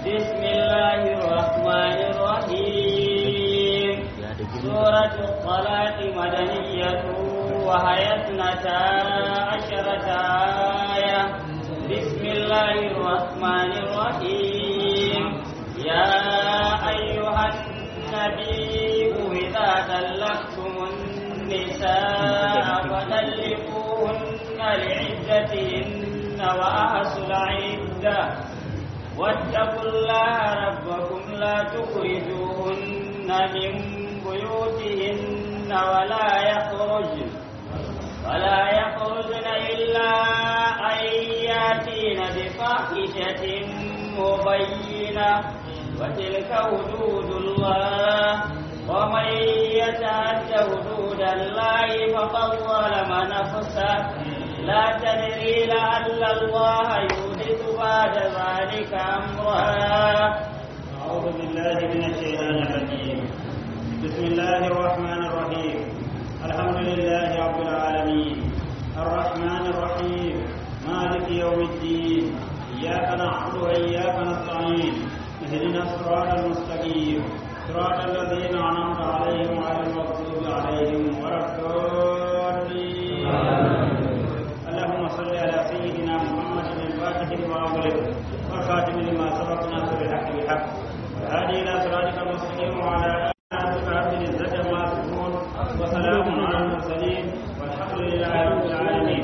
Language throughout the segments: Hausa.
بسم الله الرحمن الرحيم سورة الطلاق مدنية وهي اثنتا عشرة آية بسم الله الرحمن الرحيم يا أيها النبي إذا طلقتم النساء فطلقوهن لعدتهن وأحصوا العدة واتقوا الله ربكم لا تخرجوهن من بيوتهن ولا يخرجن ولا يخرجن إلا أن يأتين بفاحشة مبينة وتلك حدود الله ومن يتعد حدود الله فقد ظلم نفسه لا تدري لعل الله يحدث بعد ذلك أمرا أعوذ بالله من الشيطان الرجيم بسم الله الرحمن الرحيم الحمد لله رب العالمين الرحمن الرحيم مالك يوم الدين إياك نعبد وإياك نستعين اهدنا الصراط المستقيم صراط الذين أنعمت عليهم غير المغضوب عليهم ولا الضالين اللهم صل على سيدنا محمد الفاتح لما أغلق والخاتم لما سبق ناصر الحق بالحق والهادي إلى صراطك المستقيم وعلى آله وصحبه العزة ما يصفون وسلام على المرسلين والحمد لله رب العالمين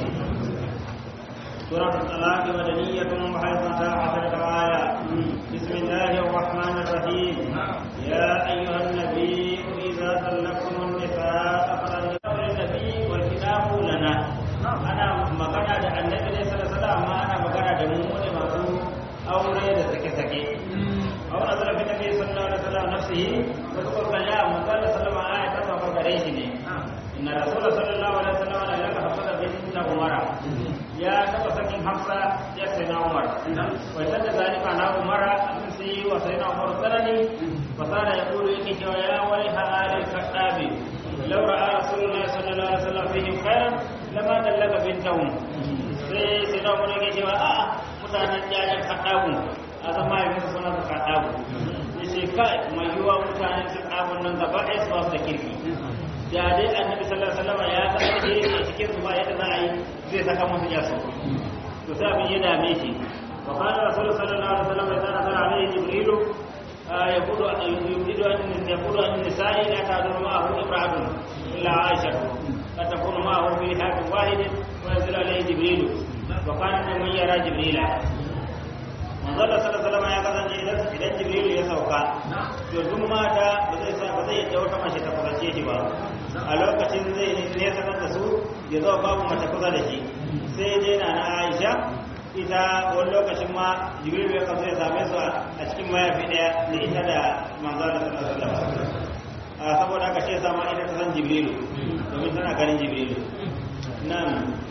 سورة الطلاق مدنية وحيث عشرة آية بسم الله الرحمن الرحيم يا أيها النبي إذا طلقتم النساء فطلقوا النبي والكتاب لنا أنا مغنى da annabi ne sallallahu alaihi wasallam amma ana magana da mu ne masu aure da sake sake aure da rabbi nabi sallallahu alaihi wasallam nafsihi wa qala ya mutalla sallama ayat ta fa gare shi ne inna rasul sallallahu alaihi wasallam la yaka hafsa bin umara ya taba sakin hafsa ya sai na umar wa tadda zalika na umara an sai wa sai na umar sanani fa sana yaqulu yake cewa ya wali halal kadabi law ra'a rasulullahi sallallahu alaihi wasallam fihim khairan lama dallaka bintahum sai sai na umar yake cewa a'a mutanen jajen kadabu a zama yi musu suna da kadabu yace kai mai yiwa mutanen su kadabun nan gaba ɗaya su ba su da kirki da dai annabi sallallahu alaihi wasallam ya san da yake cikin su ba yadda za a yi zai saka musu yaso to sai abin ya dame shi wa qala rasul sallallahu alaihi wasallam idza nazara alaihi jibril yaqulu yuridu an yaqulu an nisa'i la ta'duru ma'ahu imra'atun illa aisha la takunu ma'ahu fi hadin wahid wa yanzilu alaihi jibril wa kana man yara jibrila manzo Allah sallallahu alaihi wasallam ya kasance idan idan jibril ya sauka to duk mata ba zai ba zai yadda wata mace ta kusance shi ba a lokacin zai ne sanar da su ya zo babu mace kusa da shi sai dai na na Aisha ita wani lokacin ma Jibril ya kazo ya same su a cikin mayafi daya da ita da manzo da sallallahu alaihi wasallam a saboda haka shi yasa ma ita ta san Jibril domin tana ganin Jibril nan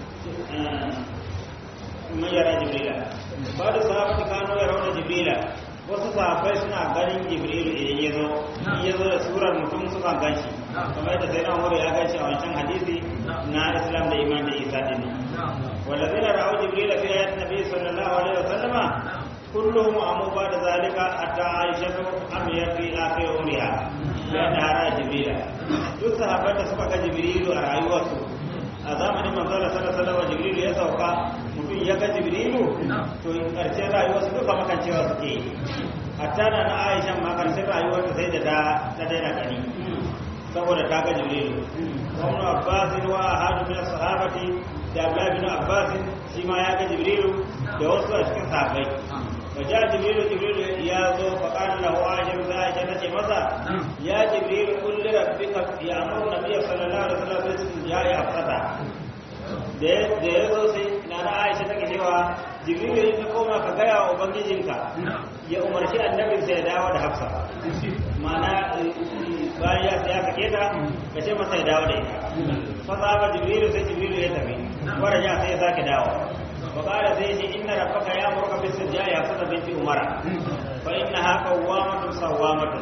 mun yara Jibrila ba da sahabati kano ya rauna Jibrila wasu sahabbai suna ganin jibril idan ya zo ya zo da surar mutum suka ganshi kamar yadda sai na umar ya ganshi a wancan hadisi na islam da iman da isa din والذين رأوا جبريل في آيات النبي صلى الله عليه وسلم كلهم أموا بعد ذلك حتى عائشة أمير في آخر عمرها بأنها رأى جبريل duk sahabban da suka ga jibrilu a rayuwarsu a zamanin manzon sallallahu alaihi wasallam jibrilu ya sauka mutum ya ga jibrilu to karshen rayuwarsu duka makancewa suke yi hatta da na Aisha ma karshen rayuwarta sai da ta daina gani saboda ta ga jibrilu ibn Abbas wa ahadu min sahabati da Abdullah bin Abbas shi ma ya ga jibrilu da wasu a cikin sahabbai وجاء جبريل جبريل يا ذو فقال له عائشة عائشة نتي ماذا يا جبريل قل لربك يأمر النبي صلى الله عليه وسلم بالاستنجاء أفسدا da ya zo sai na na aisha take cewa jibrilu in ka koma ka gaya wa ubangijinka ya umarci annabin sai ya dawo da hafsa ma'ana bayan ya ya sake ta ka ce masa ya dawo da ita fa ba jibrilu sai jibrilu ya tafi wara ja sai ya sake dawo وقال زيد إن ربك يأمرك بالسجاء يا فتى بنت عمر فإنها قوامة صوامة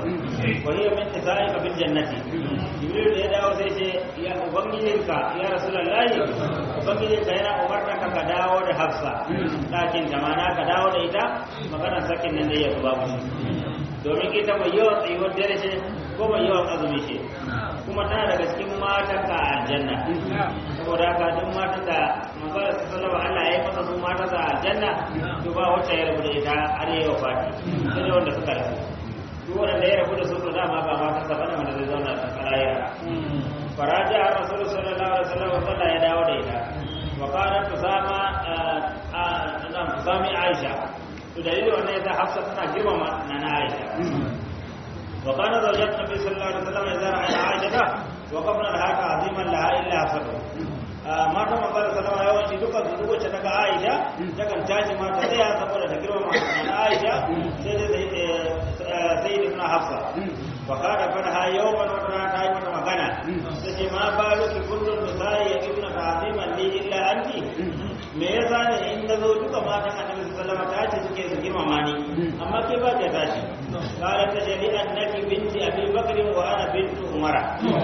wa hiya min nisa'ika bil jannati jibril da ya dawo sai ce ya ubangijinka ya rasulullahi ubangijinka yana umarta ka ka dawo da hafsa ɗakin jamana ka dawo da ita maganar sakin nan da ya zuba mushi domin ita mai yawan tsayuwar dare ce ko mai yawan azumi ce kuma tana daga cikin matan ka a aljanna saboda haka duk matan da manzara su sallama Allah ya yi masa su matan sa a aljanna to ba wacce ya rabu da ita har yi wa fati sai wanda suka rasu duk wanda ya rabu da su to dama ba matan sa bane wanda zai zauna a kalayira faraja har rasulullahi sallallahu alaihi wasallam sallah ya dawo da ita wa qalat tusama na tusami aisha to dalilin wannan yasa hafsa tana girmama nana aisha وكان زوجات النبي صلى الله عليه وسلم إذا رأينا عائشة وقفنا لها تعظيما لها إلا حسبه matan manzara salama yawanci duka su duk wacce daga Aisha takan tashi ma ta tsaya saboda ta girma na Aisha sai dai sai da suna Hafsa fa kada fa ha yawman wa ta ta yi mata magana sai ma balu ki kullun misai ya ibna ta'ziman li illa anti me yasa ne in da zo duka matan Annabi sallallahu alaihi wasallam ta ce suke su girmama ni amma ke ba ta tashi قالت تجري أنك بنت أبي بكر وأنا بنت عمر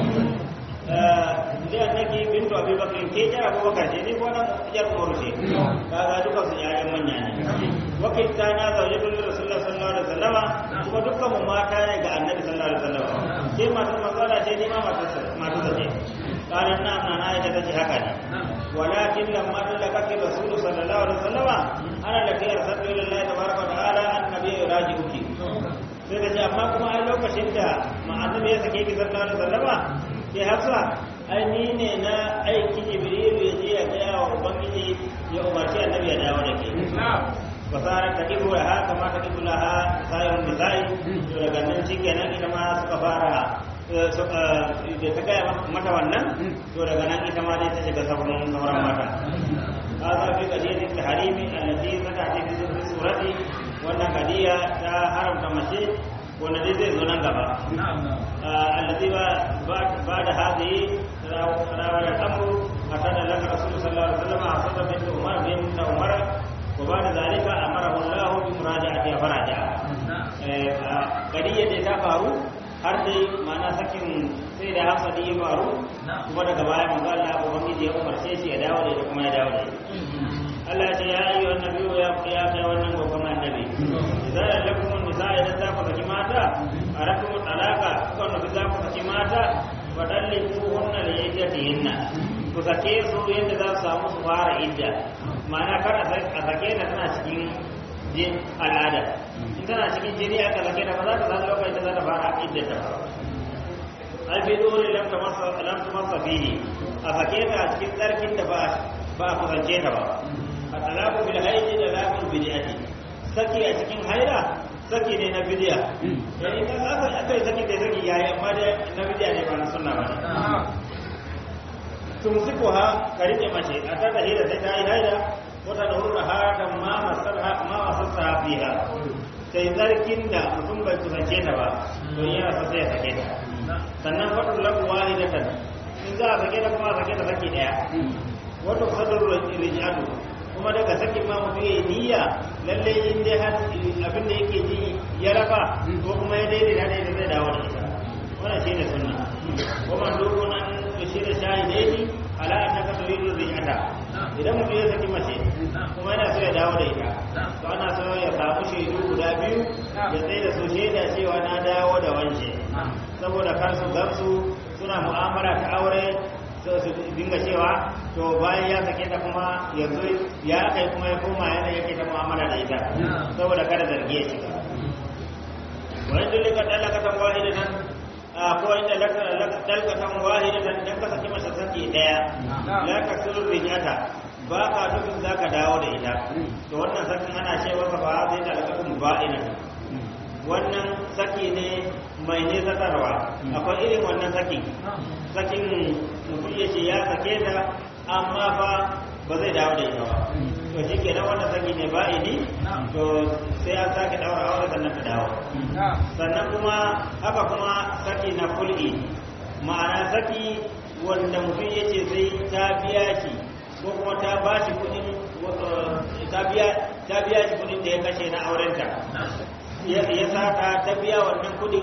لأنك بنت أبي بكر كي جاء أبو بكر جيني وانا جاء عمر شيء هذا دكا سيارة من يعني وكلتانا زوجة رسول الله صلى الله عليه وسلم kuma dukkan mu mata ne ga annabi sallallahu alaihi wasallam ke matar manzala ce ni ma matar ta ce قالت نعم أنا عائشة تجي هكذا ولكن لما دلكت الرسول صلى الله عليه وسلم أنا التي أرسلت إلى الله تبارك وتعالى أن النبي يراجعك sai da ce amma kuma ai lokacin da ma'annabi ya sake ki sallallahu alaihi wasallama ke hafsa ai ni ne na aiki jibrilu ya je ya gaya wa ubangiji ya umarci annabi ya dawo da ke fasarar ta kibu da haka ma ta kibu laha sayon nisa'i to daga nan shi kenan ita ma suka fara da ta gaya mata wannan to daga nan ita ma dai ta shiga sauran sauran mata هذا في قضية التحريم التي فتحت في سورة wannan kadiya ta haramta mace wanda dai zai zo nan gaba allazi ba ba da hadi rawar al-amru hatta da laka rasul sallallahu alaihi wasallam asada bin umar bin umar wa ba da zalika amara Allah bi muraja'ati faraja kadiya da ta faru har dai mana sakin sai da hafsa da ya faru kuma daga baya manzo Allah ubangiji ya umarce shi ya dawo da kuma ya dawo da Allah ce ya ayyuhan nabiyyu ya ya kai wannan babban annabi idan lakum nisa idan za ku saki mata arakum talaka ko no za ku saki mata fadalliku hunna li iddatihinna ku sake su yadda za su samu su fara idda ma'ana kar a sake ta tana cikin jin al'ada in tana cikin jini aka sake ta ba za ta san lokacin da za ta fara idda ta ba ai fi dole lam tamassa lam tamassa fihi a sake ta cikin tsarkin da ba ba a kusance ta ba at-talaqu bil haidi da laqul bid'ati saki a cikin haila saki ne na bid'a yani kan aka aka yi saki da saki yayi amma da na bid'a ne ba na sunna ba ne tumsikuha ka rike mace a ta da hira sai ta yi haila wata da hurra harakan ma masarha ma masarha fiha sai zarkin da mutum bai kusance ta ba to yana so sai ya sake ta sannan fadul lahu walidatan in za a sake ta kuma a sake ta saki daya wato sadar rijatu kuma daga sakin ma mutum ya niyya lalle in dai har abin da yake ji ya raba ko kuma ya daidaita da ita zai dawo da ita wannan shine sunna ko man dogo nan to shi da shahidaini ala annaka turidu rijata idan mutum ya saki mace kuma yana so ya dawo da ita to ana so ya samu shaidu guda biyu ya tsaye da su shaida cewa na dawo da wance saboda kar su gamsu suna mu'amala ta aure so su dinga cewa to bayan ya sake ta kuma yanzu ya kai kuma ya koma yana yake ta mu'amala da ita saboda kada zargi ya shiga wani dulika dalakatan wahidatan ko inda dalkatan wahidatan dan ka saki masa saki daya la ka sirru rijata ba ka dukun zaka dawo da ita to wannan sakin ana cewa ka ba zai dalkatun ba'ina wannan saki ne mai nesatarwa akwai irin wannan sakin sakin mutum ya ce ya sake ta amma fa ba zai dawo da ita ba to shi ke wannan saki ne ba ini to sai an sake daura aure sannan ta dawo sannan kuma haka kuma saki na kul'i ma'ana saki wanda mutum ya ce sai ta biya shi ko kuma ta ba shi kudin ta biya shi kudin da ya kashe na aurenta ya saka ta biya wannan kudin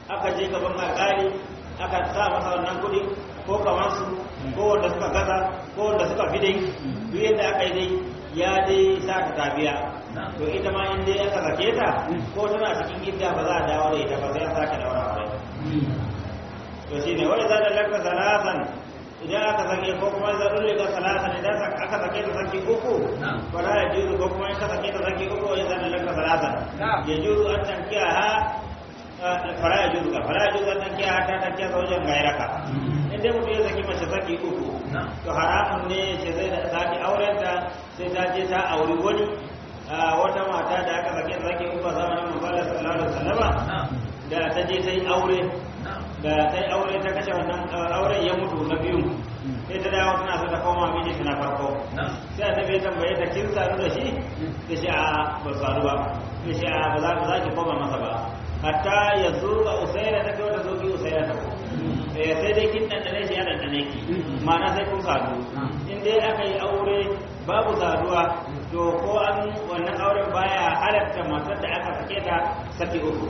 aka je gaban alƙali aka sa masa wannan kuɗi ko kamar su ko wanda suka gaza ko wanda suka fi dai duk yadda aka yi dai ya dai sa ta tabiya to ita ma in dai aka sake ta ko tana cikin idda ba za a dawo da ita ba sai a sake daura aure to shine wani za da laka salatan idan aka sake ko kuma za a laka salatan idan aka sake ta sake uku fara ya juzu ko kuma in ka sake ta sake uku ya za da laka salatan ya juzu an tankiya ha fara ya juzu ka fara ya juzu an tankiya ha ta tankiya zaujen gairaka in dai mutum ya saki mace saki uku to haramun ne ce zai da saki aurenta sai ta je ta auri wani wata mata da aka sake saki uku a zamanin manzala sallallahu alaihi wasallama da ta je ta yi aure da ta yi aure ta kashe wannan auren ya mutu na biyu sai ta dawo tana so ta koma miji tana farko sai annabi ya tambaye ta kin sanu da shi ta shi a ba sanu ba ta shi a ba za ba za ki koma masa ba hatta ya zo ga usaira ta kai wata zo ki usaira ta ko eh sai dai kin dandane shi ya dandane ki ma'ana sai kun sadu in dai aka yi aure babu saduwa to ko an wannan auren baya halatta matar da aka sake ta saki uku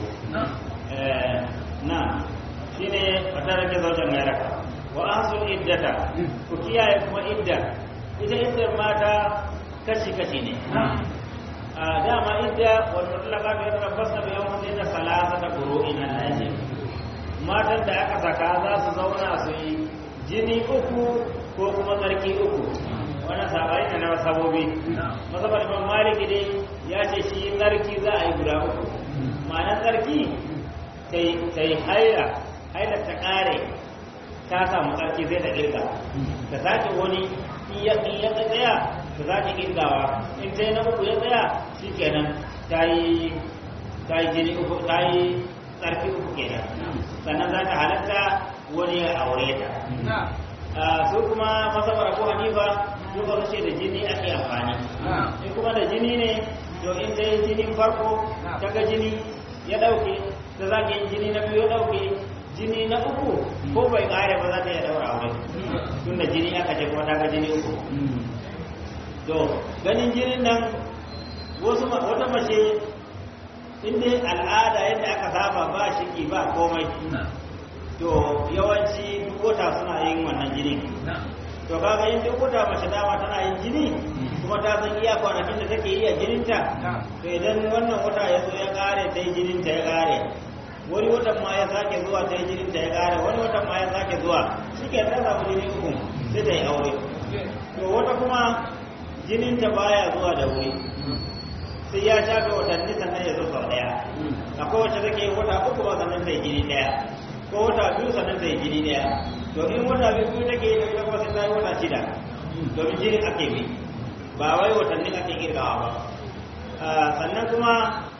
na shine wata rake zaujen gairaka wa ahsul iddata ku kiyaye kuma idda ita iddar mata kashi kashi ne a dama idda wal mutlaqat yatarabbasna bi yawmin salasata qurun al-ajl matan da aka saka za su zauna su yi jini uku ko kuma tsarki uku wannan sabari ne na sabobi masabar imam maliki dai ya ce shi tsarki za a yi guda uku ma'anar tsarki ta yi haila haila ta kare ta samu tsarki zai ta kirga ta sake wani in ya tsaya ta sake kirgawa in ta yi na uku ya tsaya shi kenan ta yi jini uku ta yi tsarki uku kenan sannan za ta halatta wani ya aure ta su kuma masabar abu hanifa duka rushe da jini ake amfani in kuma da jini ne to in ta yi jinin farko ta ga jini ya dauke ta zage yin jini na biyu ya dauke jini na uku ko bai kare ba za ta iya daura aure tun da jini aka ce kuma ta ga jini uku to ganin jinin nan wasu wata mace inda al'ada yadda aka saba ba shiki ba komai to yawanci duk wata suna yin wannan jini to kaga in duk wata mace dama tana yin jini kuma ta san iya kwanakin da take iya jininta to idan wannan wata ya zo ya kare ta yi jininta ya kare wani watan ma ya sake zuwa ta yi jininta ya kare wani watan ma ya sake zuwa shi ke ta samu jini uku sai ta yi aure to wata kuma jininta baya zuwa da wuri sai ya shafe watanni sannan ya zo sau daya akwai wacce take wata uku ba sannan ta yi jini daya ko wata biyu sannan ta yi jini daya to in wata biyu take yi da ita kuma sai ta yi wata shida domin jinin ake bi ba wai watanni ake kirgawa ba sannan kuma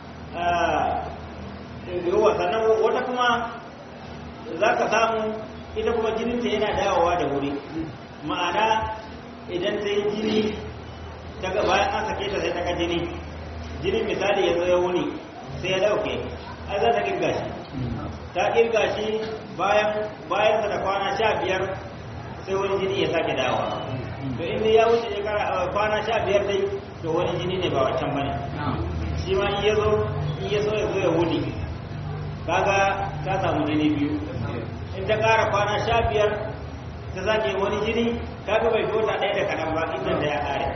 yawa sannan wata kuma za ka samu ita kuma jininta yana dawowa da wuri ma'ana idan ta yi jini daga bayan an sake ta sai ta ga jini jinin misali ya zo ya wuni sai ya dauke ai za ta kirga shi ta kirga shi bayan bayan da kwana sha biyar sai wani jini ya sake dawowa to inda ya wuce shekara kwana sha biyar dai to wani jini ne ba wancan bane shi ma in ya zo in ya so ya zo ya wuni kaga ta samu jini biyu in ta kara kwana sha biyar ta sake wani jini kaga bai tota ɗaya da kaɗan ba idan da ya kare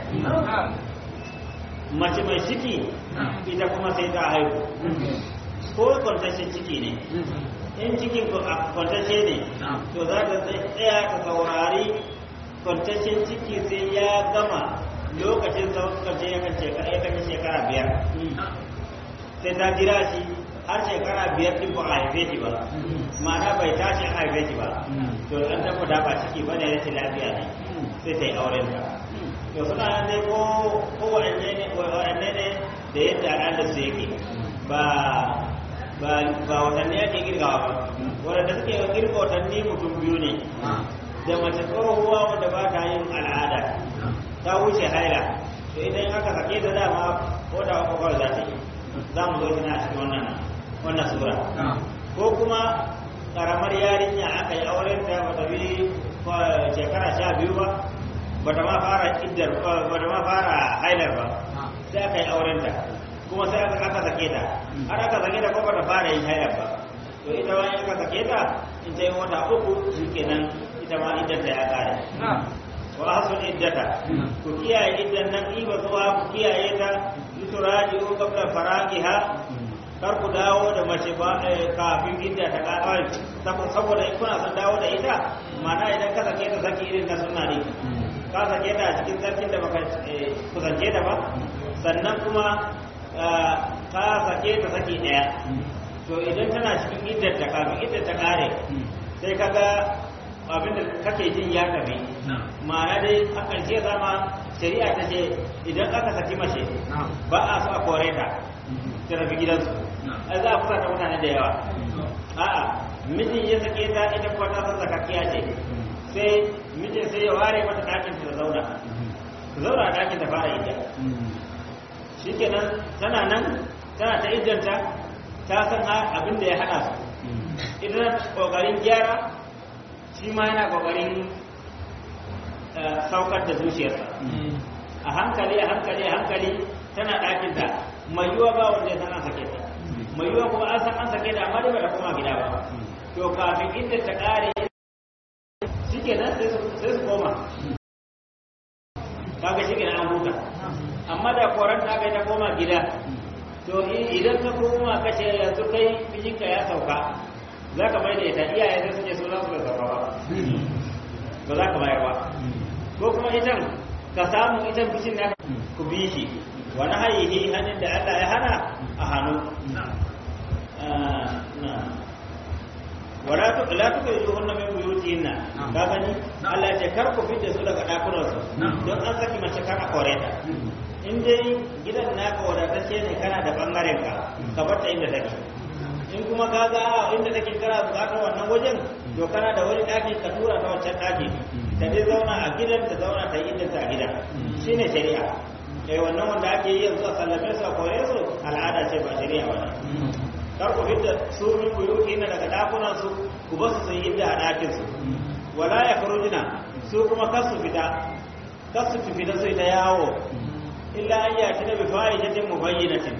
mace mai ciki ita kuma sai ta haihu ko kwantashin ciki ne in cikin kwantashe ne to za ta tsaya ta saurari kwantashin ciki sai ya gama lokacin sauƙace ya kan shekara ya kan shekara biyar sai ta jira shi har shekara biyar din ba a haife shi ba ma'ana bai tashi an haife shi ba to an tabbata ba ciki ba ne rashin lafiya ne sai ta yi auren ta to suna nan dai ko ko waɗanne ne waɗanne ne da yadda al'adar su yake ba ba ba watanni ake girgawa ba waɗanda suke girga watanni mutum biyu ne da mace tsohuwa wanda ba ta yin al'ada ta wuce haila to idan aka sake ta dama ko da uku kawai za ta yi za mu zo tana cikin wannan wannan sura ko kuma karamar yarinya aka yi auren ta ba ta bi shekara sha biyu ba ba ta ma fara iddar ba ta ma fara hailar ba sai aka yi auren ta kuma sai aka aka sake ta har aka sake ta ko ba ta fara yin hailar ba to ita ma in ka sake ta in ta yi wata uku shi kenan ita ma iddanta ya kare wa hasul iddata ku kiyaye iddan nan iba zuwa ku kiyaye ta yuturaji ko qabla faraqiha kar ku dawo da mace ba kafin idda ta kare saboda in kuna son dawo da ita ma'ana idan ka sake ta saki irin na sunna ne ka sake ta a cikin sarkin da baka kusance ta ba sannan kuma ka sake ta saki daya to idan tana cikin iddar ta kafin iddar ta kare sai kaga abin da kake jin ya tafi ma'ana dai a ƙarshe zama shari'a ta ce idan aka saki mace ba a so a kore ta ta tafi gidansu ai za a kusa ta mutane da yawa a'a mijin ya sake ta ita kuwa ta san zakakkiya ce sai mijin sai ya ware mata ɗakin ta zauna ta zauna a ɗakin ta fara idda shikenan tana nan tana ta iddanta ta san abin da ya haɗa su idan ƙoƙarin gyara shi ma yana ƙoƙarin saukar da zuciyarsa a hankali a hankali a hankali tana ɗakinta mai yiwa ba wanda ya san an sake ta mai yiwa kuma an san an sake ta amma dai ba ta koma gida ba to kafin inda ta ƙare shi ke nan sai su koma kaga shi ke nan an huta amma da koran ta kai ta koma gida to idan ka koma kace yanzu kai mijinka ya sauka za ka mai da ita iyaye sai suke so za su bai sauka ba ba za ka bayar ba ko kuma itan ka samu itan bishin na ku bi shi wani hayihi hannun da Allah ya hana a hannu wala tu la tu kai hunna min buyutihinna ka gani Allah ya ce kar ku fitte su daga dakunan su don an saki mace kar a kore ta in dai gidan naka wadatacce ne kana da bangaren ka ka bar ta inda take in kuma ka ga inda take kira bukatar wannan wajen to kana da wani daki ka tura ta wancan daki ta dai zauna a gidan ta zauna ta yi inda ta gida shine shari'a eh wannan wanda ake yi yanzu a sallame su a kore su al'ada ce ba shari'a ba kar ku fitta su min buyuti na daga dakunan su ku ba su yi inda a dakin su wala ya farujina su kuma kar su fita kar su fita su ta yawo illa an yati na bi fa'idatin mubayyinatin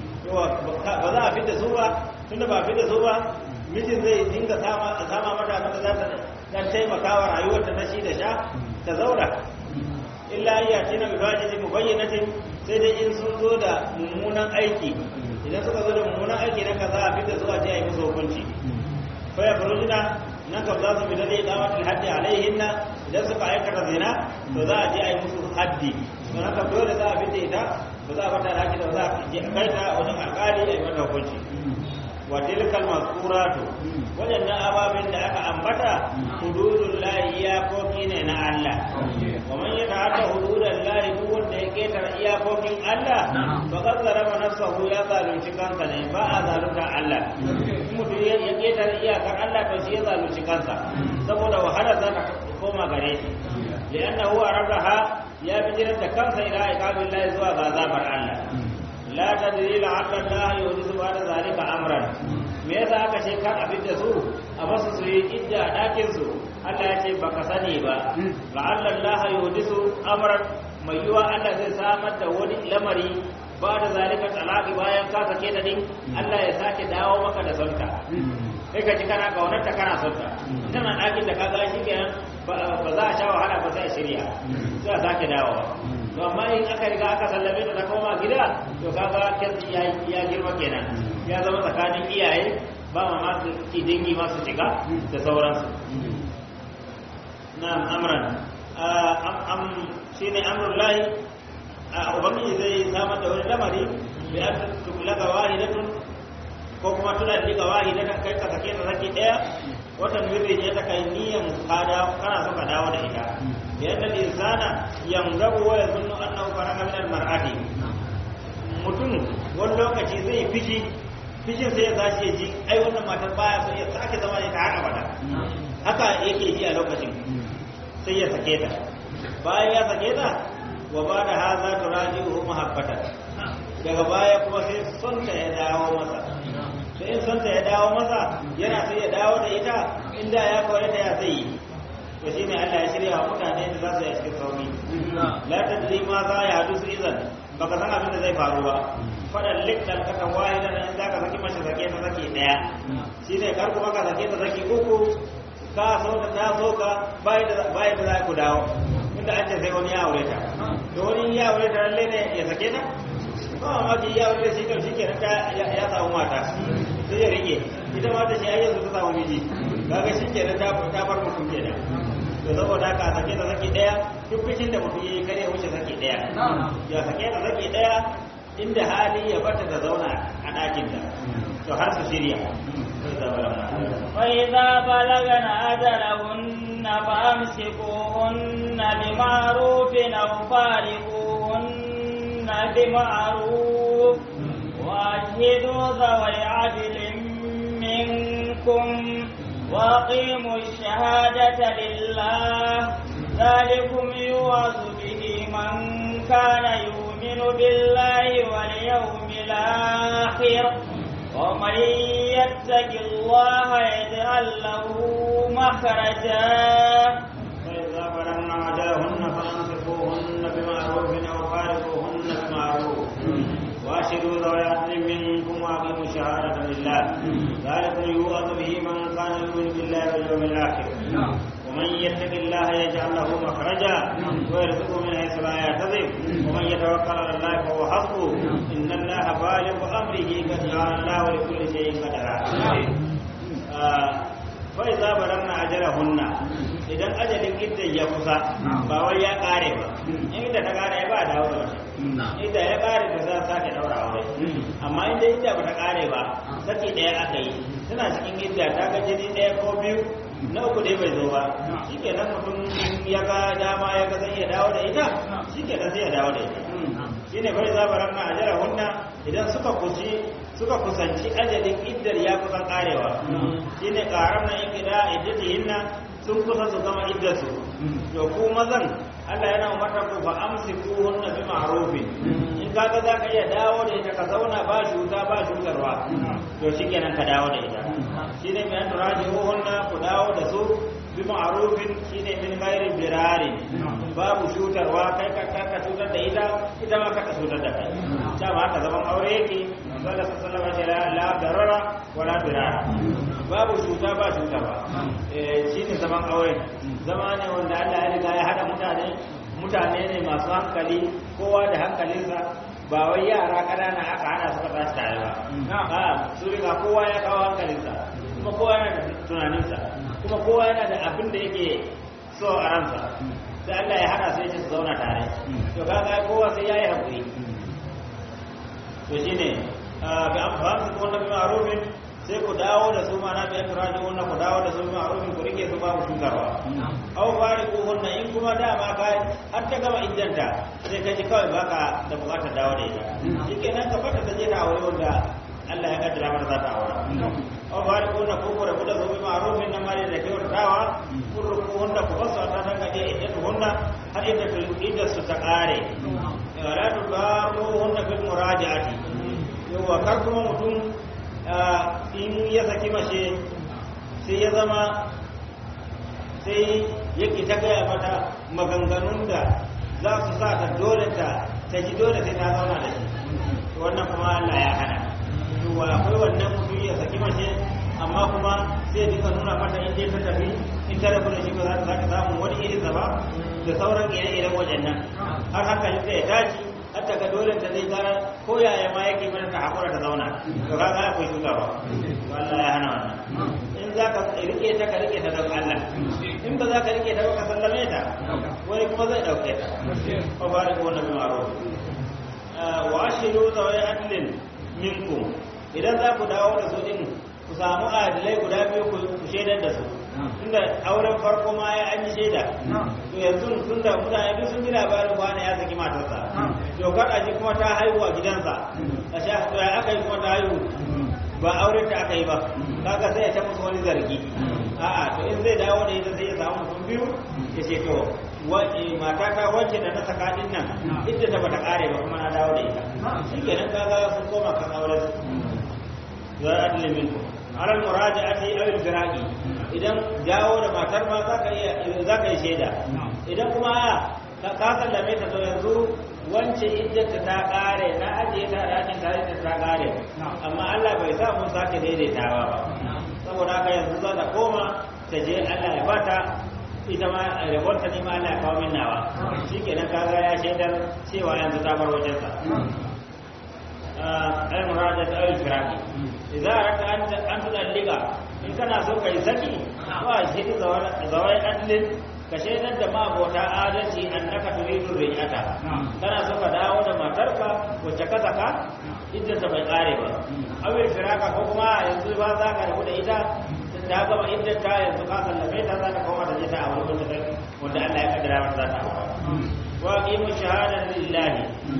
ba za a fita su ba tunda ba fita su ba mijin zai dinga sama mata mata za ta dan taimaka wa rayuwar ta na shi da sha ta zauna illa iya tina bi fajiti mubayyinatin sai dai in sun zo da mummunan aiki idan suka zo da mummunan aiki na kaza a fita zuwa ta yi musu hukunci fa ya farujina nan kam za su bi dai iqamatul haddi alaihinna idan suka aikata zina to za a je a yi musu haddi don haka dole za a fita ita ba za a bata da haƙi da za a kai ta wajen alƙali a yi mata hukunci wa tilkal mazkuratu wadannan ababen da aka ambata hududul lahi iyakoki ne na Allah wa man yata'adda hududal lahi duk wanda ya ketara iyakokin Allah fa qad zarama nafsahu ya zalunci kansa ne ba a zalunta Allah mutum ya ketara iyakar Allah to shi ya zalunci kansa saboda wahala za ta koma gare shi li'annahu aradaha ya bijirar da kansa ila iqamin lahi zuwa ga azabar Allah la tadri la'alla Allah yuhdisu ba'da zalika amran me yasa aka ce kar abin da su a basu su yi idda a dakin su Allah ya ce baka sani ba la'alla Allah yuhdisu amran mai yiwa Allah zai samar da wani lamari ba da zalika talaqi bayan ka sake ta din Allah ya sake dawo maka da sonta kai ka ji kana kaunarta kana sonta tana dakin da ka ga shi kenan ba za a sha wahala ba sai a shirya sai a sake dawowa to amma in aka riga aka sallame ta ta koma gida to kaga kyanci ya girma kenan ya zama tsakanin iyaye ba ma masu ci dangi masu shiga da sauransu na'am amran am shine amrul lahi ubangiji zai samar da wani lamari bi an tukulaga wahidatun ko kuma tuna da wahidatan kai ka sake ta saki daya wata mirri ne ta kai niyan kada kana so ka dawo da ita yadda insana yangabu wa yazunnu annahu faraga min almar'ati mutum wani lokaci zai fishi fishin sai ya zashi ya ji ai wannan matar baya so ya sake zama da ta har abada haka yake ji a lokacin sai ya sake ta bayan ya sake ta wa ba da haza turaji'uhu mahabbatan daga baya kuma sai son ta ya dawo masa sai in son ta ya dawo masa yana sai ya dawo da ita inda ya kore ta ya zai yi to shine Allah ya shirya wa mutane da za su yi cikin sauri la tadri ma za ya hadu su izan baka san abin da zai faru ba fadan liktal ka kan wahi da in zaka saki mace sake ta sake daya shine kar kuma ka sake ta saki uku ka so ta ta so ka bai da bai da za ku dawo inda an ce sai wani ya aure ta to wani ya aure ta lalle ne ya sake ta ba ma ji ya aure shi kan shikenan ta ya samu mata sai ya rike ita ma ta shi ai yanzu ta samu miji kaga shikenan ta ta bar mutum kenan to saboda haka sake ta saki daya duk bikin da mutum yayi kare wuce saki daya ya sake ta saki daya inda hali ya bata ta zauna a ɗakin ta to har su shirya وإذا بلغن أجلهن فأمسكوهن بمعروف أو فارقوهن بمعروف وأشهدوا ذوي عدل منكم وأقيموا الشهادة لله ذلكم يوعظ به من كان يؤمن بالله واليوم الآخر ومن يتق الله يجعل له مخرجا فإذا بلغن أجلهن فأمسكوهن بمعروف أو فارقوهن بمعروف وأشهدوا ذوي عدل منكم وأقيموا الشهادة لله ذلكم يوعظ به من كان يؤمن بالله واليوم الآخر ومن يتق الله يجعل له مخرجا ويرزقه من حيث لا يحتسب ومن يتوكل على الله فهو حسبه ان الله بالغ امره قد جعل الله لكل شيء قدرا فإذا بلغنا أجلهن idan ajalin iddan ya kusa ba wai ya kare ba in idda ta kare ba da wani idda ya kare ta za sake daura aure amma inda idda ba ta kare ba saki daya aka yi tana cikin idda ta ga jini daya ko biyu na uku dai bai zo ba shi ke nan mutum ya ga dama ya ga zai iya dawo da ita shi ke nan sai ya dawo da ita shi ne bai zabaran na ajara hunna idan suka kusi suka kusanci ajalin iddar ya kusan karewa shi ne karam na yin gida iddatihinna sun kusa su gama iddarsu to ku mazan Allah yana umarta ku fa amsiku hunna bi ma'rufin in kaga za ka iya dawo da ita ka zauna ba shuta ba shutarwa to shikenan ka dawo da ita shine mai an turaji hunna ku dawo da su bi ma'rufin shine min ghairi birarin babu shutarwa kai ka ka cutar da ita ita ma ka cutar da kai ta ma haka zaman aure yake sallallahu alaihi wasallam la darara wala birara babu shuta ba shutarwa eh shine zaman aure zama ne wanda Allah ya riga ya hada mutane mutane ne masu hankali kowa da hankalinsa ba wai yara ƙanana aka hana suka tashi tare ba a su riga kowa ya kawo hankalinsa kuma kowa yana da tunaninsa kuma kowa yana da abin da yake so a ransa sai Allah ya hada su ya ce su zauna tare to kaga kowa sai yayi hakuri to shine bi amfani su wannan bi ma'rufin sai ku dawo da su mana bi atraji wannan ku dawo da su bi ma'rufin ku rike su babu shukarwa aw fariqu hunna in kuma dama ka har ta gama iddanta sai ka ji kawai baka da bukatar dawo da ita shikenan ka fata ta je ta aure wanda Allah ya kaddara mata za ta aura aw fariqu hunna ku ku rabu da su bi ma'rufin nan mare da kyautatawa ku ruku hunna ku basu ta dan ga iddatu hunna har iddatu iddatu ta kare wala tudaru hunna bil muraja'ati yawa kar kuma mutum in ya saki mace sai ya zama sai yake ta gaya mata maganganun da za su sa ta dole ta ta ji dole sai ta zauna da shi wannan kuma Allah ya hana yawa akwai wannan mutum ya saki mace amma kuma sai duka nuna mata in dai ta tafi in ta rabu da shi ba za ta samu wani irin ba da sauran ire-iren waɗannan har hankalin ta ya tashi hatta ga dole ta zai gara ko yaya ma yake mana ta hakura ta zauna to ka ga akwai shugawa Allah ya hana wannan in za ka rike ta ka rike ta don Allah in ba za ka rike ta ba ka sallame ta wani kuma zai dauke ta fa fara ko na maro wa ashiru zawai adlin minkum idan za ku dawo da su din ku samu adilai guda biyu ku shaidar da su tunda auren farko ma ya an yi shaida to yanzu tunda mutane duk sun ji labarin wani ya saki matarsa to kada ji kuma ta haihu a gidansa a sha to ya aka yi kuma ta haihu ba auren ta aka yi ba kaga sai ya ta musu wani zargi a'a to in zai dawo da ita sai ya samu mutum biyu ya ce to mata ta wacce da na saka din nan idda ta bata kare ba kuma na dawo da ita shikenan kaga sun koma kan auren za a adli minkum ala muraja'ati aw al-firaqi idan dawo da matar ma zaka iya zaka yi shaida idan kuma ka sallame ta to yanzu wance iddata ta kare na ajiye ta dakin tare da ta kare amma Allah bai sa mun sake daidaitawa ba saboda haka yanzu za ta koma ta je Allah ya bata ita ma rabonta ne ma Allah ya kawo min nawa shikenan kaga ya shaidar cewa yanzu ta bar wajensa al-murada ta al-firaqi idza arata an an tudalliga in kana so kai saki wa shi zawai adlin ka shaidar da mabota adalci annaka turidu rijata kana so ka dawo da matarka wacce ka saka idan ta bai kare ba awil firaka ko kuma yanzu ba za ka rabu da ita ta gama idan ta yanzu ka sallame ta za ka koma da ita a wani wanda wanda Allah ya kaddara mata za ta hawa wa qimu shahadatan lillahi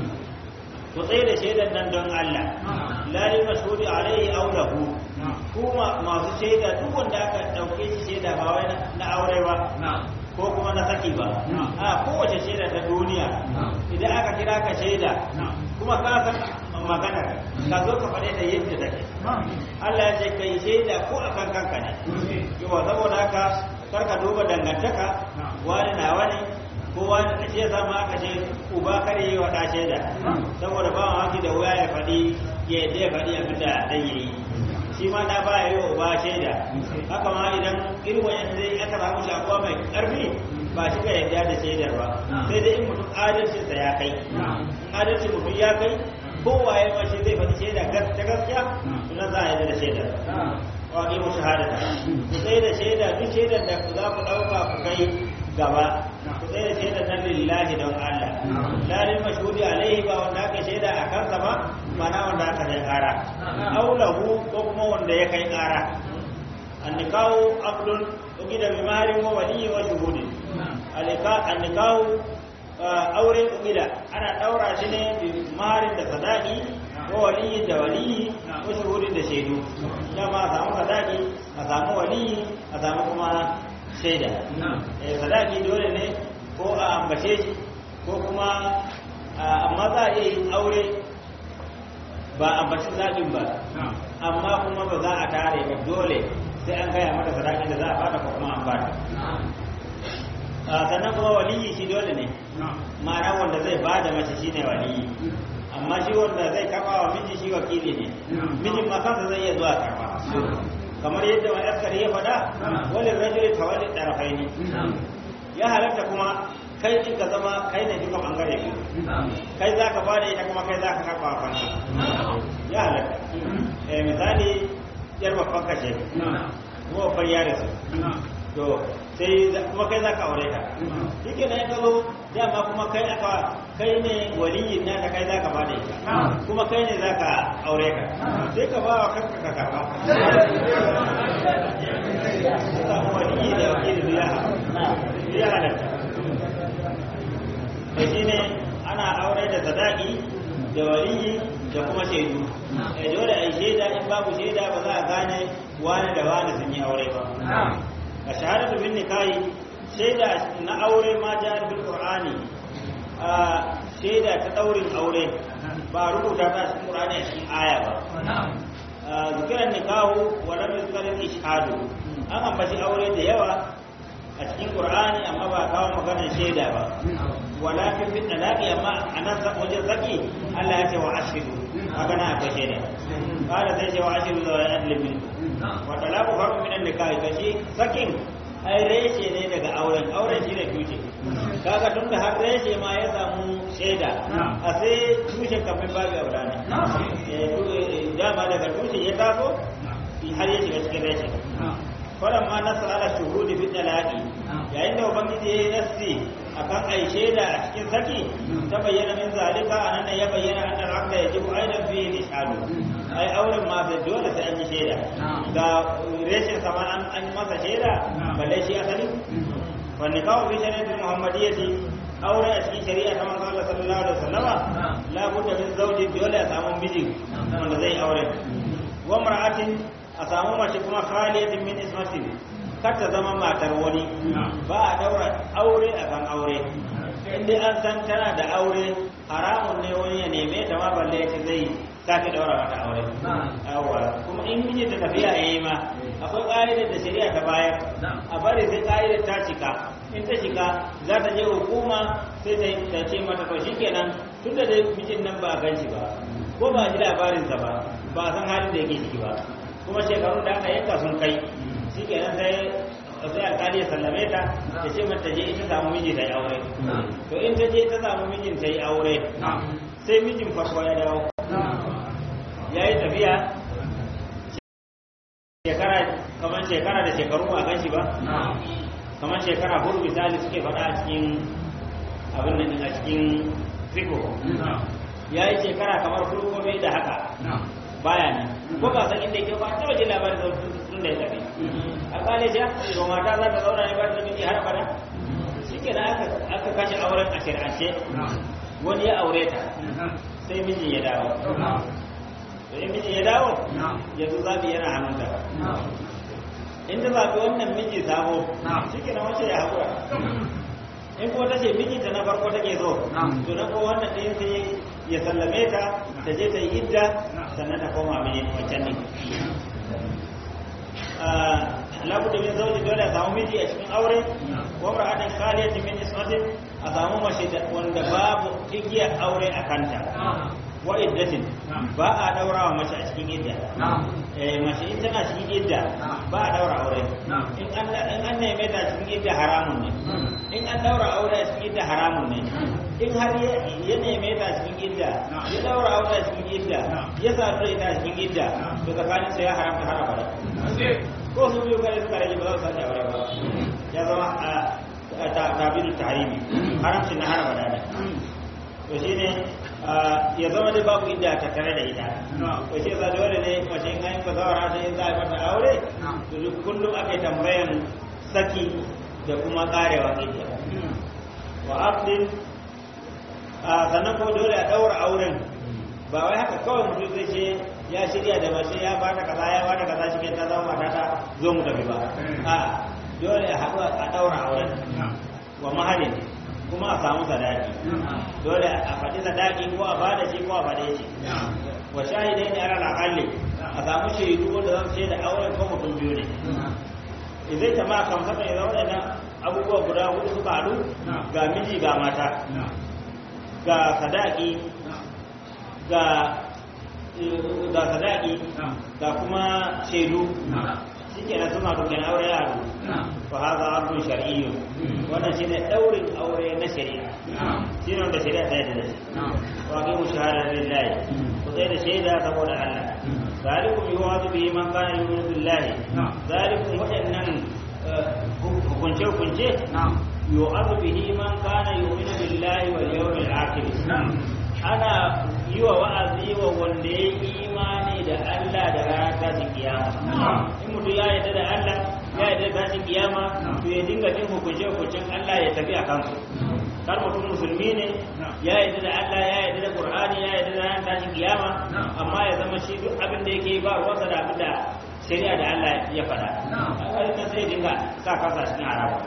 ku tsaye da shaidan nan don Allah la li mashhudi alaihi aw lahu kuma masu shaida duk wanda aka dauke shi shaida ba wai na aure ba ko kuma na saki ba a kowace shaida ta duniya idan aka kira ka shaida kuma ka san magana ka zo ka faɗe ta yadda take Allah ya ce kai shaida ko akan kanka ne yawa saboda haka kar ka duba dangantaka wani na wani ko wani da shi yasa ma aka ce uba kare yi wa ɗa shaida saboda ba mamaki da wuya ya faɗi ya yadda ya faɗi abin da ɗan yayi shi ma da ba ya yi wa uba shaida haka ma idan irin wayan zai aka samu shakuwa mai ƙarfi ba shi ka yadda da shaidar ba sai dai in mutum adalcinsa ya kai adalcin mutum ya kai kowaye ma shi zai faɗi shaida ta gaskiya suna za a yadda da shaidar wa ƙi mu shahadata ku sai da shaida duk shaidar da za ku ɗauka ku kai gaba ku sai da shaidar nan lillahi don Allah lalin mashhudi alaihi ba wanda aka shaida a kansa ba mana wanda aka kai ƙara aulahu ko kuma wanda ya kai ƙara annikahu aqdun ugida bi maharin wa waliyyi wa shuhudi alika annikahu aure ugida ana daura shi ne bi maharin da sadaqi wa waliyyi da waliyyi wa shuhudi da shaidu dama a samu sadaqi a samu waliyyi a samu kuma shaida eh sadaqi dole ne ko a ambace shi ko kuma amma za a iya yin aure ba ambaci zaɓin ba amma kuma ba za a tare ba dole sai an gaya mata sadakin da za a bata ko kuma an bata sannan kuma waliyi shi dole ne ma'ana wanda zai ba da mace shine waliyi amma shi wanda zai karba wa miji shi wakili ne mijin ma kansa zai iya zuwa karba kamar yadda wani askari ya faɗa wani rajuli tawalli ɗarafaini ya halatta kuma kai din ka zama kai ne duka bangare biyu kai za ka bada ita kuma kai za ka karba wa kanka ya halatta misali yar babban kashe kuma babbar yare su to sai kuma kai za ka aure ta shi ke nan ka zo dama kuma kai aka kai ne waliyin na ta kai za ka bada ita kuma kai ne za ka aure ka sai ka ba wa kanka ka karba samu waliyi da wakili biya biya halatta da shi ne ana aure da sadaki da waliyi da kuma shaidu eh dole a yi shaida in babu shaida ba za a gane wani da wani sun yi aure ba a shahadatu bin nikahi shaida na aure ma jihar bil qur'ani a shaida ta daurin aure ba rubuta ta cikin qur'ani a cikin aya ba zikiran nikahu wa lam yuzkar ishhadu an ambaci aure da yawa a cikin qur'ani amma ba kawo maganar shaida ba walakin fi talaqi amma anan sa wajen zaki Allah ya ce wa ashidu haka na akwai shaida kada sai ce wa ashidu da adlin min wa talaqu farqu min an-nikah kashi sakin ai reshe ne daga auren auren shine tushe kaga tun da har reshe ma ya samu shaida a sai tushen kafin babu aura ne dama daga tushe ya taso har ya shiga cikin reshe falamma nasa ala shuhudi fi talaqi yayin da ubangiji yayi nasi akan ai shaida a cikin saki ta bayyana min zalika anan ya bayyana anna al-aqda yajibu aidan fi ishadu ai auren ma sai dole sai an yi shaida ga reshin sama an an masa shaida balle shi asali wa nikahu fi shari'ati muhammadiyyati aure a cikin shari'a ta manzo Allah sallallahu alaihi wasallama la budda min zawji dole a samu miji wanda zai aure wa mar'atin a samu mace kuma khaliyatin min ismatin kar ta zama matar wani ba a daura aure a kan aure inda an san tana da aure haramun ne wani ya neme ta ma balle ya zai sake daura mata aure yawa kuma in miji ta tafiya yayi ma akwai ƙa'idar da shari'a ta bayar a bari sai ƙa'idar ta cika in ta cika za ta je hukuma sai ta ce mata to shikenan tun da dai mijin nan ba a gan shi ba ko ba ji labarinsa ba ba a san halin da yake ciki ba kuma shekarun da aka yanka sun kai shi kenan sai sai alkali ya sallame ta ya ce mata je ita samu miji ta yi aure to in ta je ta samu mijin ta yi aure sai mijin farko ya dawo ya yi tafiya shekara kamar shekara da shekaru ba gan shi ba kamar shekara hudu misali suke faɗa a cikin abin nan a cikin fiko ya yi shekara kamar hudu ko bai da haka baya ne ko ba san inda yake ba ta waje labarin da tun da ya tafi a kale shi to mata za ta zauna ne ba ta miji har bana shike da aka aka kashe auren a shir'ance wani ya aure ta sai mijin ya dawo to in mijin ya dawo yanzu zabi yana hannunta in ta zaɓi wannan miji sabo shike na wace ya haƙura in kuma ta ce mijinta na farko take so to na ko wannan ɗin sai ya sallame ta ta je ta yi idda sannan ta koma mini wancan ne labu da min zauji dole a samu miji a cikin aure wa ra'atin khaliyatin min ismatin a samu mace wanda babu igiyar aure a kanta wa iddatin ba a daura wa mace a cikin idda eh mace in tana cikin idda ba a daura aure in an in an neme ta cikin idda haramun ne in an daura aure a cikin idda haramun ne in har ya neme ta cikin idda ya daura aure a cikin idda ya sadu da ita cikin idda to tsakanin sa ya haramta har abada ko su biyu kare suka rage ba za su sake aure ba ya zama a tabiru tahrimi haramcin na har abada ne to shine ya zama dai babu idda ta tare da ita to shi yasa dole ne mace in an ba zawara ta in za a mata aure to duk kullum ake tambayan saki da kuma karewa idda wa aqdin sannan ko dole a daura auren ba wai haka kawai mutum zai ce ya shirya da mace ya bata kaza ya bata kaza shi ta zama mata ta zo mu tafi ba a dole a haɗu a daura auren wa mahalin kuma a samu sadaki dole a faɗi sadaki ko a bada shi ko a faɗe shi wa shahidai ne ala akalli a samu shaidu wanda zan ce da auren ko mutum biyu ne idan ta ma kan saka idan waɗannan abubuwa guda hudu suka haɗu ga miji ga mata ga sadaki ga ga sadaki ga kuma shaidu shi ke nan suna dukkan aure ya haɗu fa haza abdun shar'iyyun wannan shi ne ɗaurin aure na shari'a shi ne wanda shari'a ta yi da shi wa kai mu shahada lillahi ku tsaye da shaida saboda Allah zalikum yuwadu bihi man kana yu'minu billahi zalikum waɗannan hukunce hukunce yu'adu bihi man kana yu'minu billahi wal yawmil akhir ana yi wa wa'azi wa wanda ya yi imani da Allah da ranar tashin kiyama in mutum ya yarda da Allah ya yarda da tashin kiyama to ya dinga jin hukunce hukuncin Allah ya tafi a kansu kar mutum musulmi ne ya yarda da Allah ya yarda da Qur'ani ya yarda da ranar tashin kiyama amma ya zama shi duk abin da yake ba ruwansa da abin da shari'a da Allah ya faɗa a ƙarshen sai dinga sa kasa cikin harawa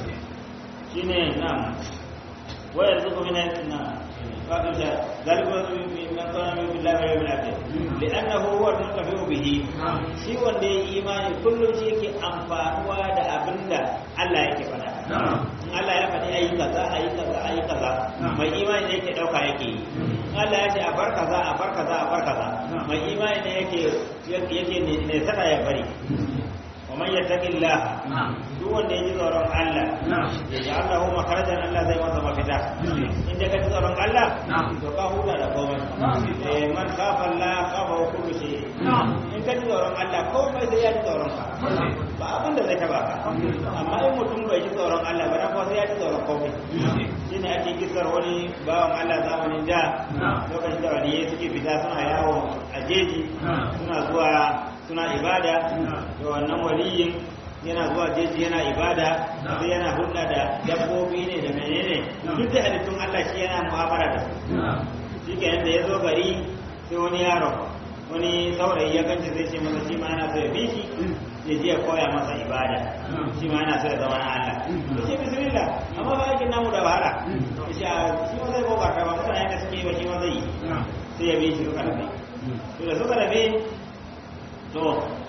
shine na'am wayar zuku min na فقد ذلك من كان من بالله واليوم الاخر لانه هو المنتفع به shi wanda ya imani kullum shi yake amfanuwa da abinda Allah yake faɗa Allah ya faɗi ayi kaza ayi kaza ayi kaza mai imani ne yake dauka yake yi Allah ya ce a bar kaza a bar kaza a bar kaza mai imani ne yake yake ne saka ya bari ومن يتق الله duk wanda ya ji tsoron Allah ya ji Allah hu makarajan Allah zai masa mafita in da ka ji tsoron Allah to ka huta da komai eh man kafa Allah kafa wa kullu shay in ka ji tsoron Allah komai sai ya ji tsoron ka ba abin da zai taba ka amma in mutum bai ji tsoron Allah ba ko sai ya ji tsoron komai shine ake kisar wani bawan Allah zamanin da lokacin da wani suke fita suna yawo a jeji suna zuwa suna ibada da wannan waliyin yana zuwa jeji yana ibada sai yana hulɗa da dabbobi ne da menene duk da halittun Allah shi yana mu'amala da su shi ke da ya zo gari sai wani yaro wani saurayi ya kanci zai ce masa shi ma yana so ya bi shi ya je ya koya masa ibada shi ma yana so ya zama na Allah ya ce bismillah amma ba aikin namu da wahala ya ce shi ma zai kokarta ba mutane da suke yi ba shi ma zai yi sai ya bi shi suka rabe to da suka rabe to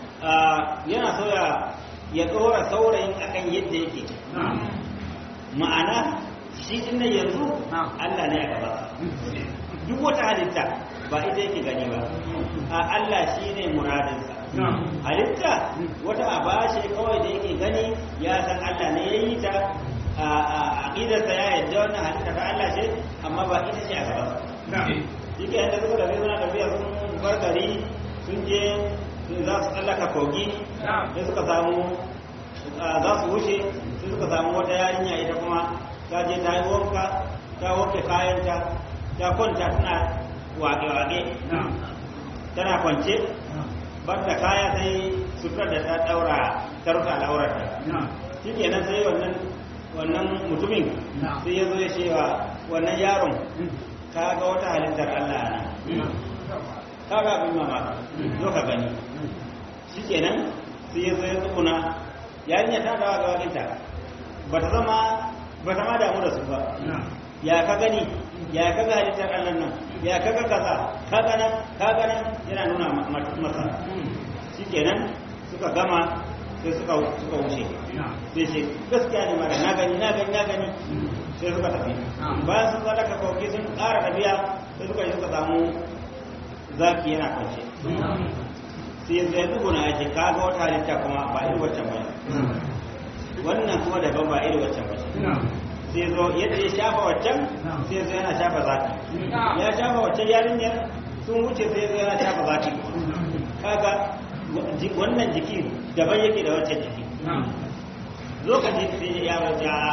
yana so ya ya tsora saurayin akan yadda yake ma'ana shi din yanzu Allah ne a gaba duk wata halitta ba ita yake gani ba a Allah shine muradinsa halitta wata aba ce kawai da yake gani ya san Allah ne ya yi ta a aqidarsa ya yadda wannan halitta ta Allah ce amma ba ita ce a gaba shi ke yadda suka tafi suna tafiya sun bar gari sun je za su tsallaka kogi sai suka samu za su wuce sai suka samu wata yarinya ita kuma ta je ta yi wanka ta wanke kayanta ta kwanta tana wage-wage tana kwance bar da kaya sai sutura da ta daura ta rufe al'aurarta shi kenan sai wannan wannan mutumin sai ya zo ya cewa wannan yaron ka ga wata halittar Allah ne ka ga abin mamaki zo ka gani shi kenan sai ya zo ya tsukuna yarinya ta dawa ga wakinta ba ta zama ba ta ma damu da su ba ya ka gani ya ka ga halittar Allah nan ya ka ga kaza ka ga nan ka ga nan yana nuna masa shi kenan suka gama sai suka suka wuce sai ce gaskiya ne mara na gani na gani na gani sai suka tafi bayan sun zara ka kauke sun ƙara tafiya sai suka yi suka samu zaki yana kwance sai yanzu ya duguna ya ce kaga wata halitta kuma ba iri waccan ba wannan kuma daban ba iri waccan ba sai zo yadda ya shafa waccan sai zo yana shafa zaki ya shafa waccan yarinyar sun wuce sai zo yana shafa zaki kaga wannan jiki daban yake da waccan jiki lokaci sai ya wace a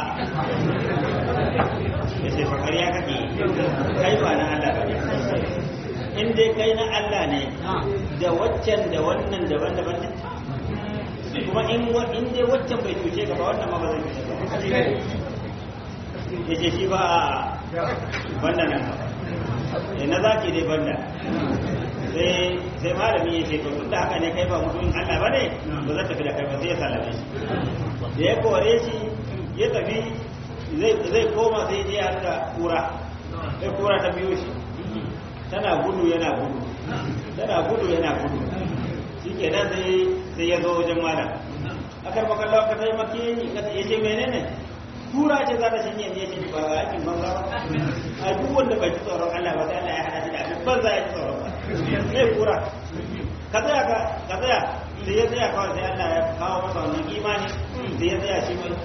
ya ce fakar ya kake kai ba na Allah ba ne in dai kai na Allah ne da waccan da wannan daban-daban ne kuma in in dai waccan bai cuce ka ba wannan ma ba zai cuce ka ya ce shi ba banda nan ba na zaki dai banda sai sai malami ya ce to tunda haka ne kai ba mutumin Allah ba ne ba zai tafi da kai ba sai ya sallame shi da ya kore shi ya tafi zai koma sai je ya da kura sai kura ta biyo shi tana gudu yana gudu tana gudu yana gudu shi ke nan sai sai ya zo wajen malam akar makalla ka taimake ni ka ya ce menene kura ce za ta shanye ne shi ba ga aikin banza ba a duk wanda bai ji tsoron Allah ba sai Allah ya hada shi da abin banza ya ji tsoron ba sai kura ka tsaya ka ka tsaya sai ya tsaya kawai sai Allah ya kawo masa wannan imani sai ya tsaya shi mai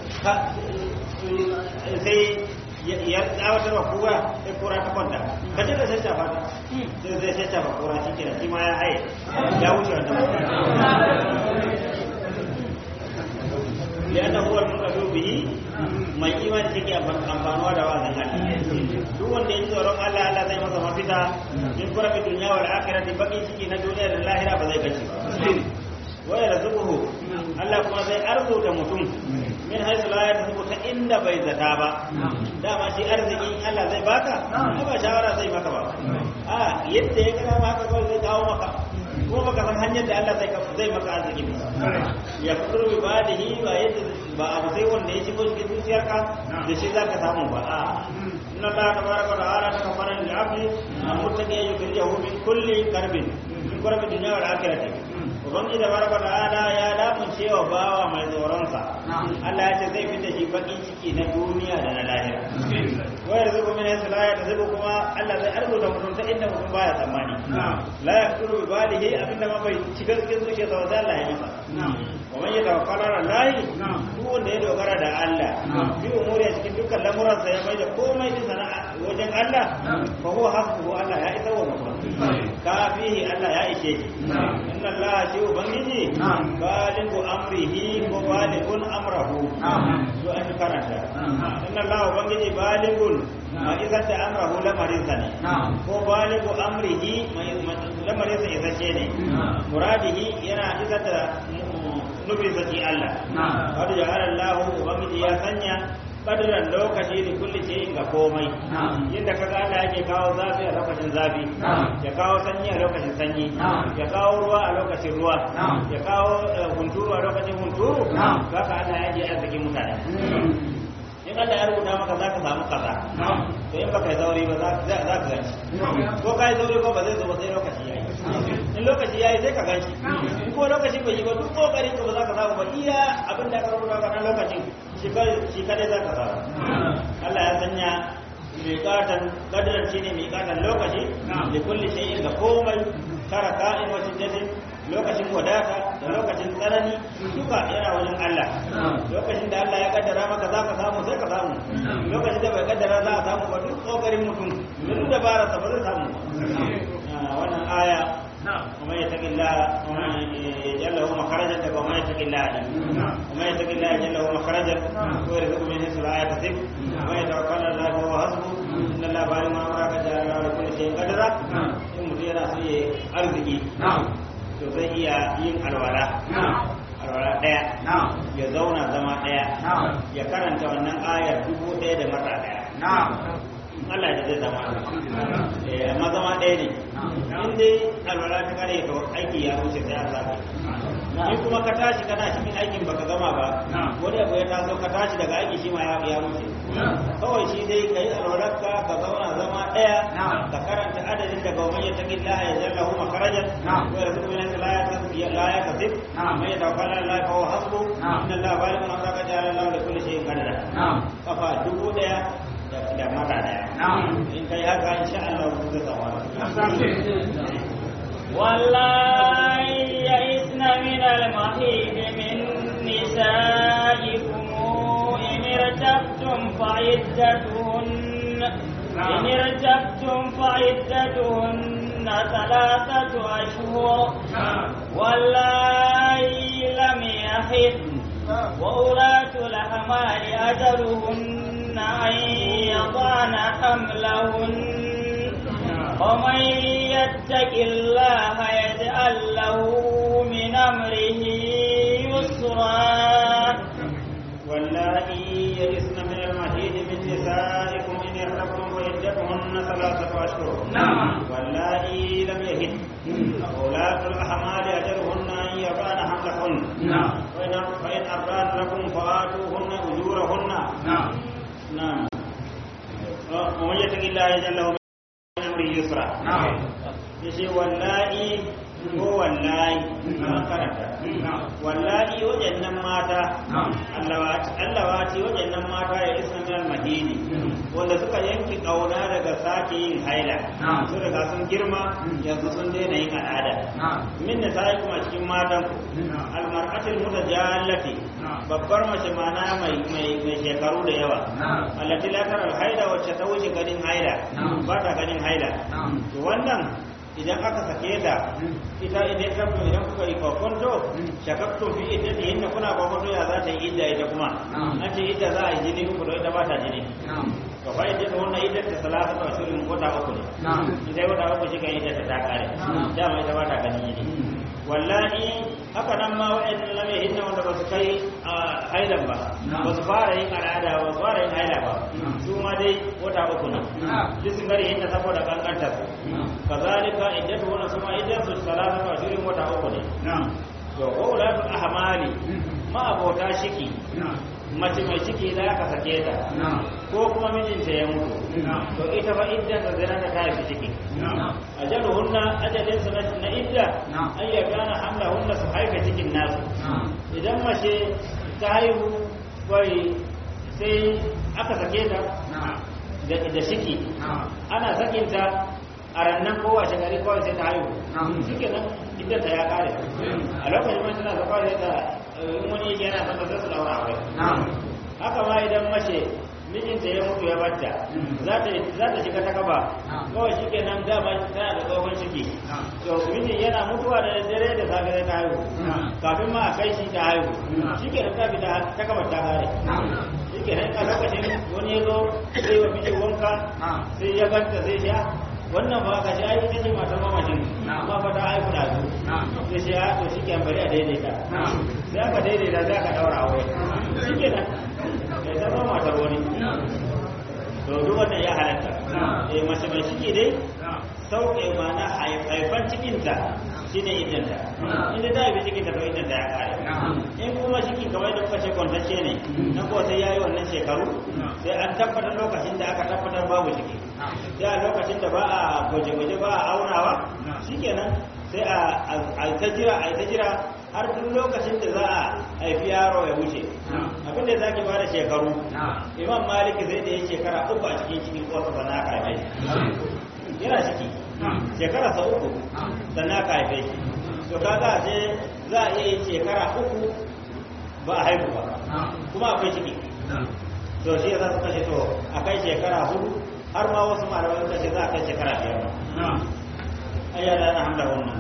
sai ya tsawatar wa kura sai kura ta kwanta ka je da sai shafa ta sai zai sai shafa kura shi kenan shi ma ya haye ya wuce wannan لأنه هو المنقذ به mai imani take amfanuwa da wazin Allah duk wanda ya tsoron Allah Allah zai masa mafita in kura fi dunya wal akhirati baki ciki na duniya da lahira ba zai gaci ba wa yarzuquhu Allah kuma zai arzuta mutum min haythu la yarzuqu ta inda bai zata ba dama shi arziki Allah zai baka ba shawara zai maka ba a yadda ya gana maka kawai zai kawo maka kuma baka san hanyar da Allah zai zai maka arziki ba ya fitur bi badihi ba yadda ba abu sai wanda ya shigo cikin zuciyarka da shi zaka samu ba a inna Allah tabaraka wa ta'ala takaffara lil 'abdi an muttaqi yukhrijahu min kulli karbin min kurbi dunya wal akhirati ubangiji tabaraka wa ta'ala ya damun cewa bawa mai tsoronsa Allah ya ce zai fita shi bakin ciki na duniya da na lahira wa yarzuqu min haythu la yahtasabu kuma Allah zai arzuta mutum ta inda mutum baya tsammani la yaqulu bi balihi abinda ma bai shiga cikin zuciyarsa ba sai Allah ya masa wa man yatawakkal ala Allah duk wanda ya dogara da Allah bi umuri cikin dukkan lamuransa ya mai da komai din sana'a wajen Allah fa huwa hasbuhu Allah ya isa wa mutum kafihi Allah ya ishe shi inna Allah shi ubangiji baligu amrihi ko baligun amrahu to an karanta inna Allah ubangiji baligun ma isar da amrahu lamarin sa ne ko baligu amrihi lamarin sa isasshe ne muradihi yana isar da nufin sa shi Allah wadda ja'ala Allah ubangiji ya sanya kadiran lokaci da kulli ce ga komai yadda kaga Allah yake kawo zafi a lokacin zafi ya kawo sanyi a lokacin sanyi ya kawo ruwa a lokacin ruwa ya kawo hunturu a lokacin hunturu haka Allah yake arzikin mutane in Allah ya rubuta maka za ka samu kaza to in baka yi zauri ba za ka ganci ko ka yi zauri ko ba zai zo ba sai lokaci yayi in lokaci yayi sai ka ganci in ko lokaci bai yi ba duk kokarin ka ba za ka samu ba iya abin da ka rubuta ka lokacin shi kadai za ka samu Allah ya sanya miƙatan kadaran shine miƙatan lokaci da kulli shay'in ga komai tara ka'in wa shiddatin lokacin wadata da lokacin tsanani duka yana wajen Allah lokacin da Allah ya kaddara maka za ka samu sai ka samu lokacin da bai kaddara za a samu ba duk kokarin mutum duk dabara sa ba zai samu wannan aya ومن يتق الله يجعل له مخرجا ومن يتق الله ومن يتق الله يجعل له مخرجا ويرزقه من حيث لا يحتسب ومن يتوكل على الله فهو حسبه ان الله بالغ ما امرك جعل له لكل شيء قدرا in mutum yana so ya arziki to zai iya yin alwala alwala ɗaya ya zauna zama ɗaya ya karanta wannan ayar dubu ɗaya da mata ɗaya Allah da zai zama amma zama ɗaya ne in dai alwala ta kare to aiki ya wuce sai an sake in kuma ka tashi kana cikin aikin baka gama ba wani abu ya taso ka tashi daga aiki shi ma ya wuce kawai shi dai ka yi alwalarka ka zauna zama ɗaya ka karanta adadin daga wa ya taƙi Allah ya jalla hu makarajan wa ya zuku min la ya tasbi la ya tasib man ya tawakkal ala Allah fa huwa hasbu inna Allah balighun amraka ja'ala Allah li kulli shay'in qadara kafa dubu ɗaya da mata daya in kai haka insha Allah ku ga tsawon والله يئسن من المحيط من نسائكم إن ارتبتم فعدتهن إن ارتبتم فعدتهن ثلاثة أشهر والله لم يحضن وأولاة الأحمال أجلهن أن يضعن حملهن ومن يتق الله يجعل له من أمره يسرا واللائي يئسن من المحيض من نسائكم إن ارتبتم فعدتهن ثلاثة أشهر واللائي لم يهد أولاة الأحمال أجلهن أن يضعن حملهن فإن أرضان لكم فآتوهن أجورهن نعم ومن يتق الله يجعل له من أمره يسرا yace wallahi ko wallahi an karanta wallahi wajennan mata allawati wajennan mata ya isa min almadini wanda suka yanki kauna daga sake yin haila su daga sun girma yanzu sun daina yin al'ada min da sai kuma cikin matan ku almar'atul mutajallati babbar mace mana mai mai shekaru da yawa allati la tara haila wacce ta wuce ganin haila ba ta ganin haila to wannan idan aka sake ta ita idan ta idan kuka yi kwakwanto shakakto fi ita da yin kuna kwakwanto ya za ta yi idda ita kuma an ce idda za a yi jini uku da ita ba ta jini ka fa ita ta wannan idda ta salata ta shirin wata uku ne idan wata uku shi kan idda ta ta kare dama ita ba ta ganin jini wallahi haka nan ma wa'annan lam yahinna wanda ba su kai hailan ba ba su fara yin al'ada ba su fara yin haila ba su ma dai wata uku ne duk sun gari hinna saboda kankanta su kazalika iddatu wannan su ma iddatu salatu wa shirin wata uku ne to wa ulatu ahmali ma abota shiki mace mai ciki za ka sake ta ko kuma mijinta ya mutu to ita fa idda ta zina ta kai ciki ajaluhunna ajalin su na idda an ya kana hamla hunna su haifa cikin nasu idan mace ta haihu bai sai aka sake ta da shiki ana sakinta a rannan kowa shekari kawai sai ta haihu shike nan idda ta ya kare a lokacin mai tana zafa da ta wani yana son ta su daura aure haka ma idan mace mijinta ya mutu ya batta za ta shiga ta kaba kawai shi ke nan dama tana da tsohon ciki to mijin yana mutuwa da dare da safe ta haihu kafin ma a kai shi ta haihu shi ke nan ta fita ta kaba ta kare shi ke nan a lokacin wani ya zo sai wa mijin wanka sai ya ganta sai sha wannan ba ka shi ai ita ce matar mamacin amma fa ta haihu da su sai shi ya to shi ke bari a daidaita sai aka daidaita sai aka daura aure shi ke nan sai ta zama matar wani to duk wannan ya halatta eh mace mai ciki dai sauke mana haifan cikinta shine idanta inda ta haifi cikinta to idanta ya kare in kuma ciki kamar da kuka ce kwantacce ne na ko sai yayi wannan shekaru sai an tabbatar lokacin da aka tabbatar babu ciki sai a lokacin da ba a gwaje-gwaje ba a aunawa shikenan sai a ta jira a ta jira har duk lokacin da za a haifi yaro ya wuce abin da za ki ba da shekaru imam maliki zai da ya shekara uku a cikin cikin kosa ba na haife yana ciki shekara sa uku sannan aka haife shi to kaga sai za a iya yin shekara uku ba a haihu ba kuma akwai ciki to shi ya za su kashe to a kai shekara hudu har ma wasu malamai suka ce za a kai shekara biyar ma ayyana na hamla wannan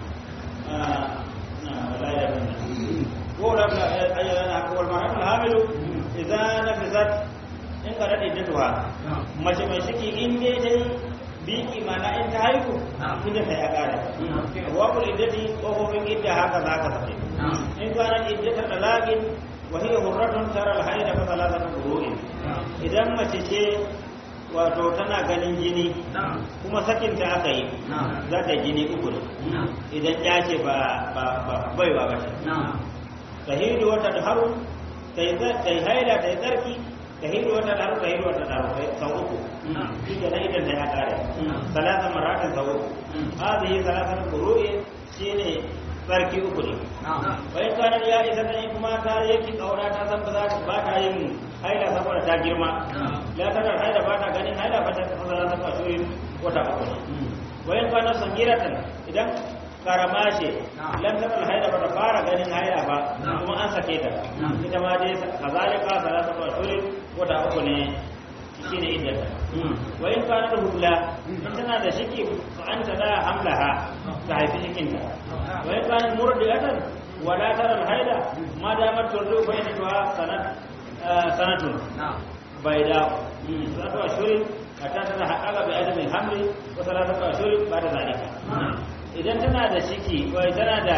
لا يمنع قول ابن أيضا والمرأة الحامل إذا نفذت إن قرأت إدتها mace mai ciki in dai ta yi biki mana in ta haihu inda ta ya kare wakul iddati kofofin idda haka za ka sake in kana iddata talaqin wa hiya hurratun tara al-haida fa thalathatu qurun idan mace ce wato tana ganin jini kuma sakinta aka yi za ta jini uku ne idan ya ce ba baiwa ba ce ta hidu wata da haru ta yi haila ta yi tsarki ta hidu wata da haru ta hidu wata da haru sau uku shi ke na idan ta ya kare salatan maratin sau uku hazihi salatan kuru'i shi ne tsarki uku ne bayan kanar ya isa ta yi kuma ta yake kaura ta san ba za ta ba ta yin haila saboda ta girma la ta haila ba ta ganin haila ba ta tsara ta fasuri wata uku ne bayan kanar sangiratan idan karama ce lan ta haila ba ta fara ganin haila ba kuma an sake ta ita ma dai kazalika salatu fasuri wata uku ne shi ne iddata wa in kana da hubla in tana da shiki fa anta la hamlaha ta haifi cikinta wa in kana murdiatan wala tara haida ma damar turdu bainatuha sanat sanatun bayda salatu ashuri hatta tana haƙaƙa bi adamin hamli wa salatu ashuri ba da zalika idan tana da shiki ko tana da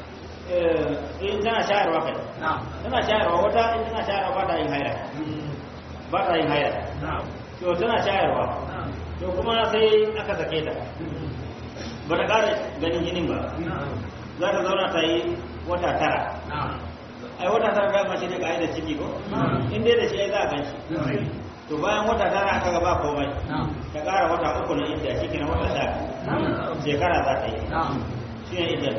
in tana shayarwa kai tana shayarwa wata in tana shayarwa ba ta yin haila ba ta yin haila to tana shayarwa to kuma sai aka sake ta ba ta ƙara ganin jinin ba za ta zauna ta yi wata tara ai wata tara da mace ne ga da ciki ko in dai da shi ai za a gan shi to bayan wata tara aka ga ba komai ta ƙara wata uku na inda shi kina wata sha shekara za ta yi shi ne idan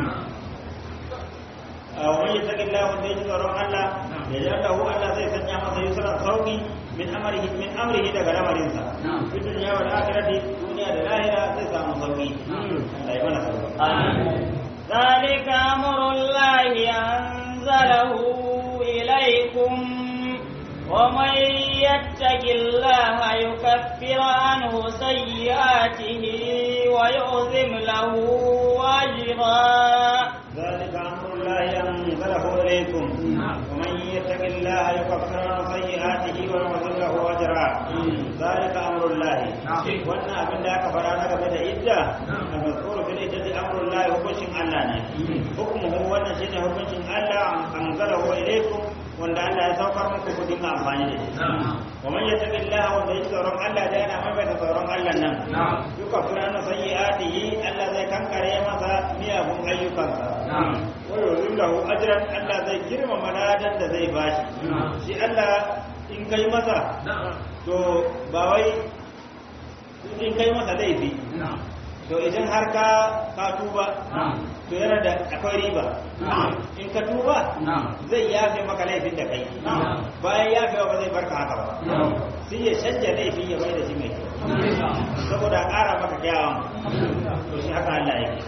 ومن يتق الله وانده tsoron Allah ya ji Allah Allah zai sanya masa yusra sauki min amrihi min amrihi daga lamarin sa fi dunya wal akhirati duniya da lahira zai samu sauki Allah ya mana sauki amin ذلك أمر الله أنزله إليكم ومن يتق الله يكفر عنه سيئاته ويعظم له أجرا ذلك أمر الله أنزله إليكم ومن يتق الله يكفر عنه سيئاته ويعظم له أجرا ذلك أمر الله وأن أبن ذاك فرانا قبل إدة المذكور في الإدة أمر الله حكم الله حكمه وأن شيء حكم الله أنزله إليكم wanda Allah ya saukar muku ku dinga amfani da shi wa man yattaqillaha wanda ya tsoron Allah da yana mai da tsoron Allah nan yuka furana sayyi'atihi Allah zai kankare masa miyagun ayyukansa wa yuzillahu ajran Allah zai girmama ladan da zai bashi shi Allah in kai masa to ba wai in kai masa laifi to idan har ka ka tuba to yana da akwai riba in ka tuba zai yafe maka laifin da kai bayan yafewa ba zai barka haka ba sai ya canja laifi ya bai da shi mai kyau saboda ƙara maka kyawun to shi haka Allah yake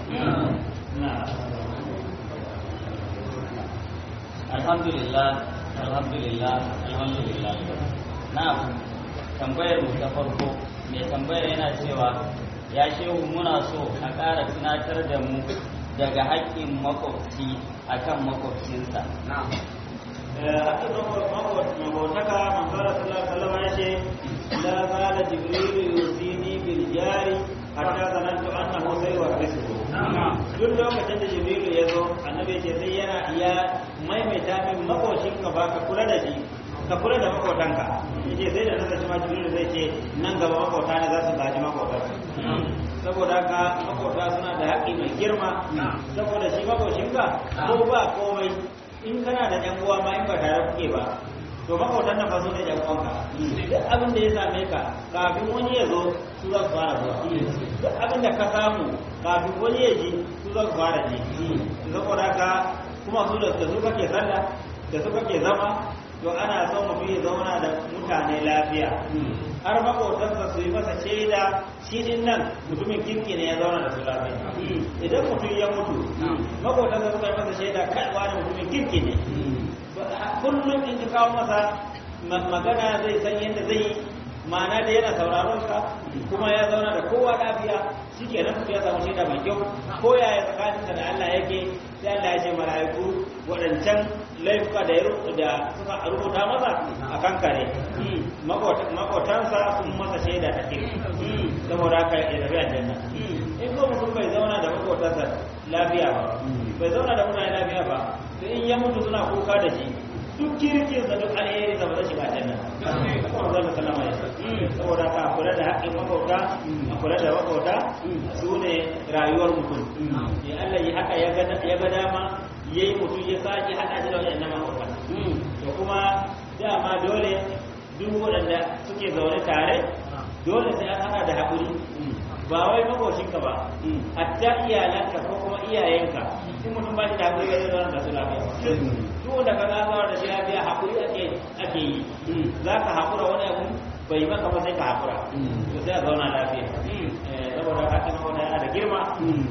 alhamdulillah alhamdulillah alhamdulillah na tambayar mu ta farko mai tambayar yana cewa ya shehu muna so a ƙara tunatar da mu daga haƙƙin makwabci akan makwabcinsa haƙƙin makwabtaka manzara sallallahu alaihi wasallam ya ce la zala jibrilu yusini bil jari hatta zanantu annahu sayuwarrisuhu duk lokacin da jibrilu ya zo annabi ce sai yana iya maimaita min makoshinka ba ka kula da shi ka kula da makotanka yace sai da nasa ma jibrilu zai ce nan gaba makota ne za su gaji makotanka saboda haka makota suna da haƙƙi mai girma saboda shi makoshinka ko ba komai in kana da ɗan uwa ma in ba tare kuke ba to makwautan nan fa su ne yan uwanka duk abin da ya same ka kafin wani ya zo su za su fara zuwa duk abin da ka samu kafin wani ya ji su za su fara ji saboda haka kuma su da su kake sallah da su kake zama to ana son mutum ya zauna da mutane lafiya har makotansa su yi masa shaida shi din nan mutumin kirki ne ya zauna da su lafiya idan mutum ya mutu makotansa suka yi masa shaida kai wani mutumin kirki ne kullum in ka kawo masa magana zai san yadda zai yi ma'ana da yana sauraron ka kuma ya zauna da kowa lafiya shi ke nan ya samu shaida mai kyau ko yaya tsakaninsa da Allah yake sai Allah ya ce mala'iku waɗancan laifuka da da suka rubuta masa a kan kare makotansa sun masa shaida ta kiri saboda haka ya tafi aljanna in ko mutum bai zauna da makotansa lafiya ba bai zauna da mutane lafiya ba to in ya mutu suna kuka da shi duk kirkin sa duk alheri sa ba zai shiga aljanna kuma zan da sallama ya saboda haka a kula da haƙƙin makauta a kula da makauta su ne rayuwar mutum ya Allah ya haka ya ga dama ya yi mutum ya sake haɗa shi da waɗannan makauta to kuma dama dole duk waɗanda suke zaune tare dole sai an haɗa da haƙuri ba wai makocinka ba hatta iyalanka ko kuma iyayenka in mutum ba shi da haƙuri zai zauna da su lafiya duk wanda ka zauna da shi lafiya haƙuri ake ake yi za ka haƙura wani abu bai maka ba sai ka haƙura to sai a zauna lafiya saboda haƙin wani yana da girma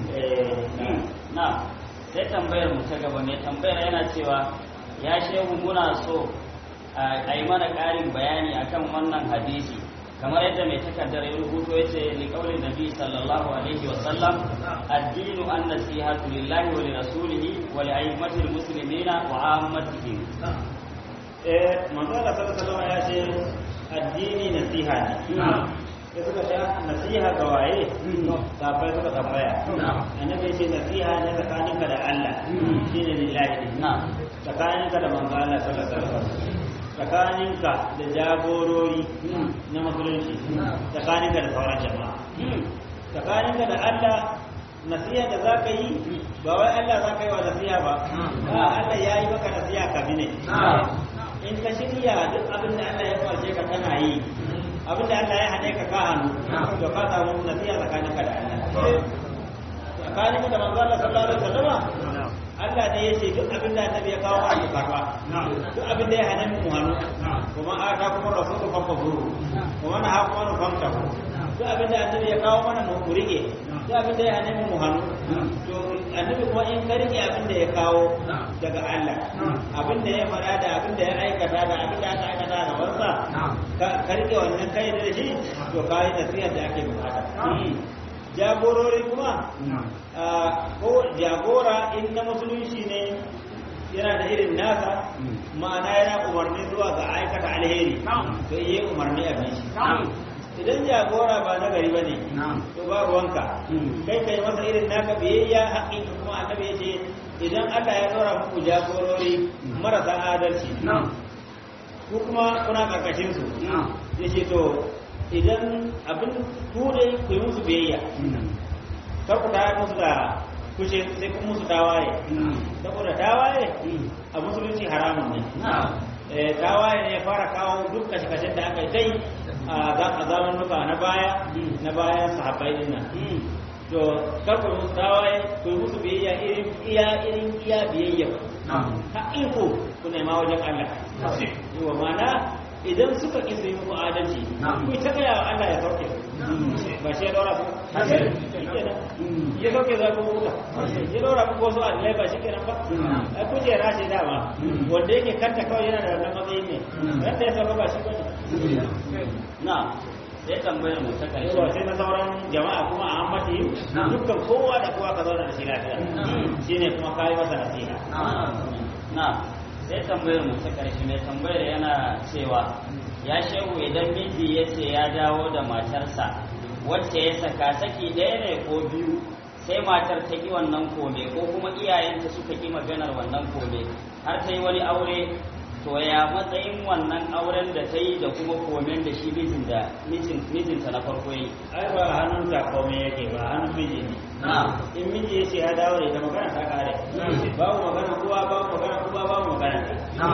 na sai tambayar mu ta gaba mai tambayar yana cewa ya shehu muna so a yi mana ƙarin bayani akan wannan hadisi kamar yadda mai takardar ya rubuto ya ce liƙaunin nabi sallallahu alaihi wa sallam addinu an nasihatu lillahi wa li rasulihi wa li aimmatil muslimina wa ammatihim eh manzo Allah sallallahu alaihi ya ce addini nasiha ne sai suka sha nasiha ga waye sabai suka tambaya annabi ce nasiha ne tsakaninka da Allah shine lillahi na tsakaninka da manzo Allah sallallahu alaihi wasallam tsakaninka da jagorori na musulunci tsakaninka da sauran jama'a tsakaninka da Allah nasiha da za ka yi ba wai Allah za ka yi wa nasiha ba ba Allah ya yi maka nasiha ka bi ne in ka shirya duk abin da Allah ya farce ka kana yi abin da Allah ya haɗe ka ka hannu to ka samu nasiha tsakaninka da Allah tsakaninka da manzo Allah sallallahu alaihi wasallam Allah ne ya ce duk abin da annabi ya kawo a karba duk abin da ya hana mu hannu kuma aka kuma rasulu fa fazuru kuma na haƙo wani famta duk abin da annabi ya kawo mana mu rike duk abin da ya hana mu hannu to annabi kuma in ka rike abin da ya kawo daga Allah abin da ya fara da abin da ya aikata da abin da aka aikata da wansa ka rike wannan kai da shi to kai nasihar da ake bukata jagorori kuma ko jagora in na musulunci ne yana da irin nasa ma'ana yana umarni zuwa ga aikata alheri to yi umarni a bishi idan jagora ba na gari ba ne to ba ruwanka kai kai masa irin naka biyayya haƙƙin kuma annabi ya ce idan Allah ya ɗora muku jagorori marasa adalci ku kuma kuna ƙarƙashin su ya ce to idan abin ku dai ku yi musu biyayya kar ku tayar musu da kushe sai kun musu tawaye saboda tawaye a musulunci haramun ne tawaye ne ya fara kawo duk kashe-kashen da aka yi tai a zaman nuka na baya na bayan sahabbai din nan to kar ku musu tawaye ku yi musu biyayya irin iya irin iya biyayya haƙiƙo ku nema wajen Allah yawa mana idan suka ƙi su yi muku adalci ku ta gaya wa Allah ya sauke ba shi ya daura su ya sauke za ku huta ya daura ku wasu adalai ba shi kenan ba a kujera ce dama wanda yake kanta kawai yana da wannan matsayin ne wanda ya sauka ba shi ba na sai tambayar mu ta karshe yawa sai na sauran jama'a kuma a ammati dukkan kowa da kowa ka zauna da shi lafiya shine kuma kayi masa nasiha na sai tambayar mu ta karshe mai tambayar yana cewa ya shehu idan miji ya ce ya dawo da matarsa wacce ya saka saki ɗaya ne ko biyu sai matar ta ƙi wannan kome ko kuma iyayenta suka ƙi maganar wannan kome har ta yi wani aure to ya matsayin wannan auren da ta yi da kuma komen da shi mijin da mijinta na farko yi ai ba hannun ta kome yake ba hannun miji ne in miji ya ce ya dawo da ita magana ta kare babu magana kowa babu magana kowa babu magana ta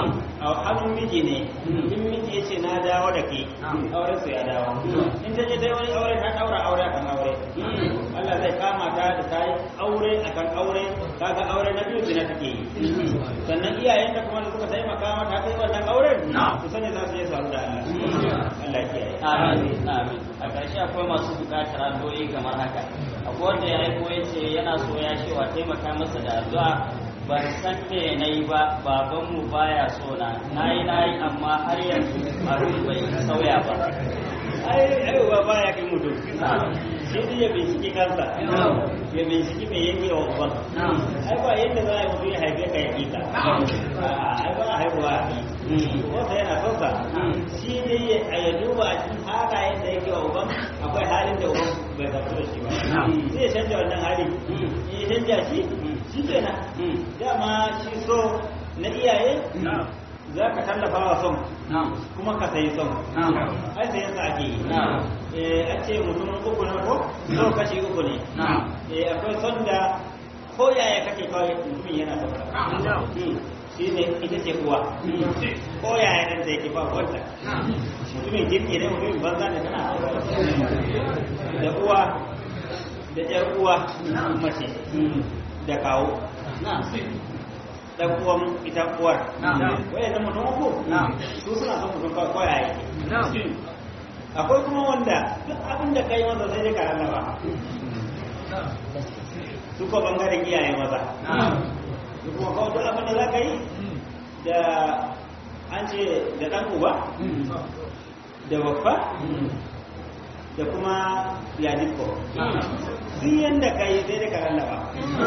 a hannun miji ne in miji ya ce na dawo da ke auren su ya dawo in ta je ta yi wani aure ta daura aure akan aure Allah zai kama ta da ta yi aure akan aure kaga aure na biyu zina take yi sannan iyayen da kuma da suka taimaka mata ta yi wannan auren su sani za su yi saru da Allah Allah ya kiyaye amin amin a ƙarshe akwai masu buƙatar addu'o'i kamar haka akwai wanda ya aiko ya ce yana so ya cewa taimaka masa da addu'a ban san me na yi ba babanmu baya so na na yi na yi amma har yanzu abin bai sauya ba ai aiwa ba ya kai mutum shi ne ya binciki kansa ya binciki mai yake wa uban ai ba yadda za a yi mutum ya haife ka ya ƙi ka ai ba a haihuwa a ƙi wanda yana son sa shi ne ya duba a cikin halayen da yake wa uban akwai halin da uban bai zartu da shi ba sai ya canja wannan hali ya canja shi shi kenan dama shi so na iyaye za ka tallafa wa son kuma ka sayi son ai sayan sa ake yi eh a ce mutum uku ne ko so kashi uku ne eh akwai son da ko yaya kake kawai mutumin yana son ka shi ne ita ce uwa ko yaya dan da yake ba wanda mutumin kirki ne mutumin banza ne tana da uwa da ƴar uwa mace da kawo dan uwan ita uwar waye da mutum uku su suna son mutum ko ya yi akwai kuma wanda duk abin da kai masa sai dai ka rallaba su ko bangaren iyaye maza su kuma kawai duk abin da za ka yi da an ce da dan uba da waffa da kuma yadiko duk yanda ka yi sai dai ka rallaba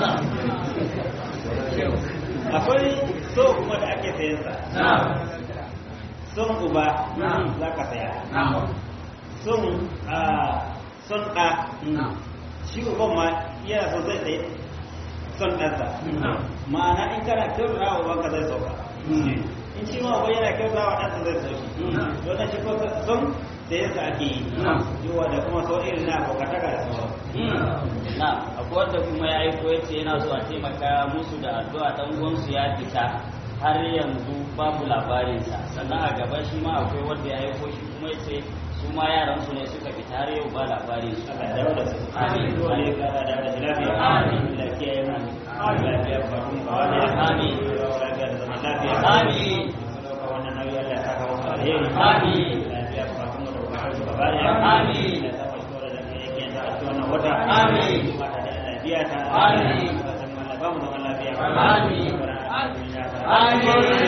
akwai so kuma da ake sayan sa son uba za ka saya son son ɗa shi uban ma yana so zai sayi son ɗansa ma'ana in kana kyautata wa ubanka zai sauka in shi ma uban yana kyautata wa ɗansa zai sauki wannan shi ko son da yasa ake yi yawa da kuma so irin na abokataka da sauran na akwai wanda kuma ya aiko ya ce yana so a taimaka musu da addu'a dan uwansu ya fita har yanzu babu labarinsa sannan a gaba shi ma akwai wanda ya aiko shi kuma ya ce su ma yaran su ne suka fita har yau ba labarin su Allah dawo da su Amin. dole ya kara dawo da shi lafiya Amin. Allah kiyaye mu lafiya ba kun ba wani Amin. lafiya da zaman lafiya Amin. Sauka wannan nauyi Allah ya saka musu alheri Amin. lafiya ba kun da bukatar su gaba daya Amin. Allah ya saka su da yake yanzu a cikin wannan wata Amin. ba ta da Allah biya ta Amin. ba mu zaman lafiya Amin. Amin. Amin.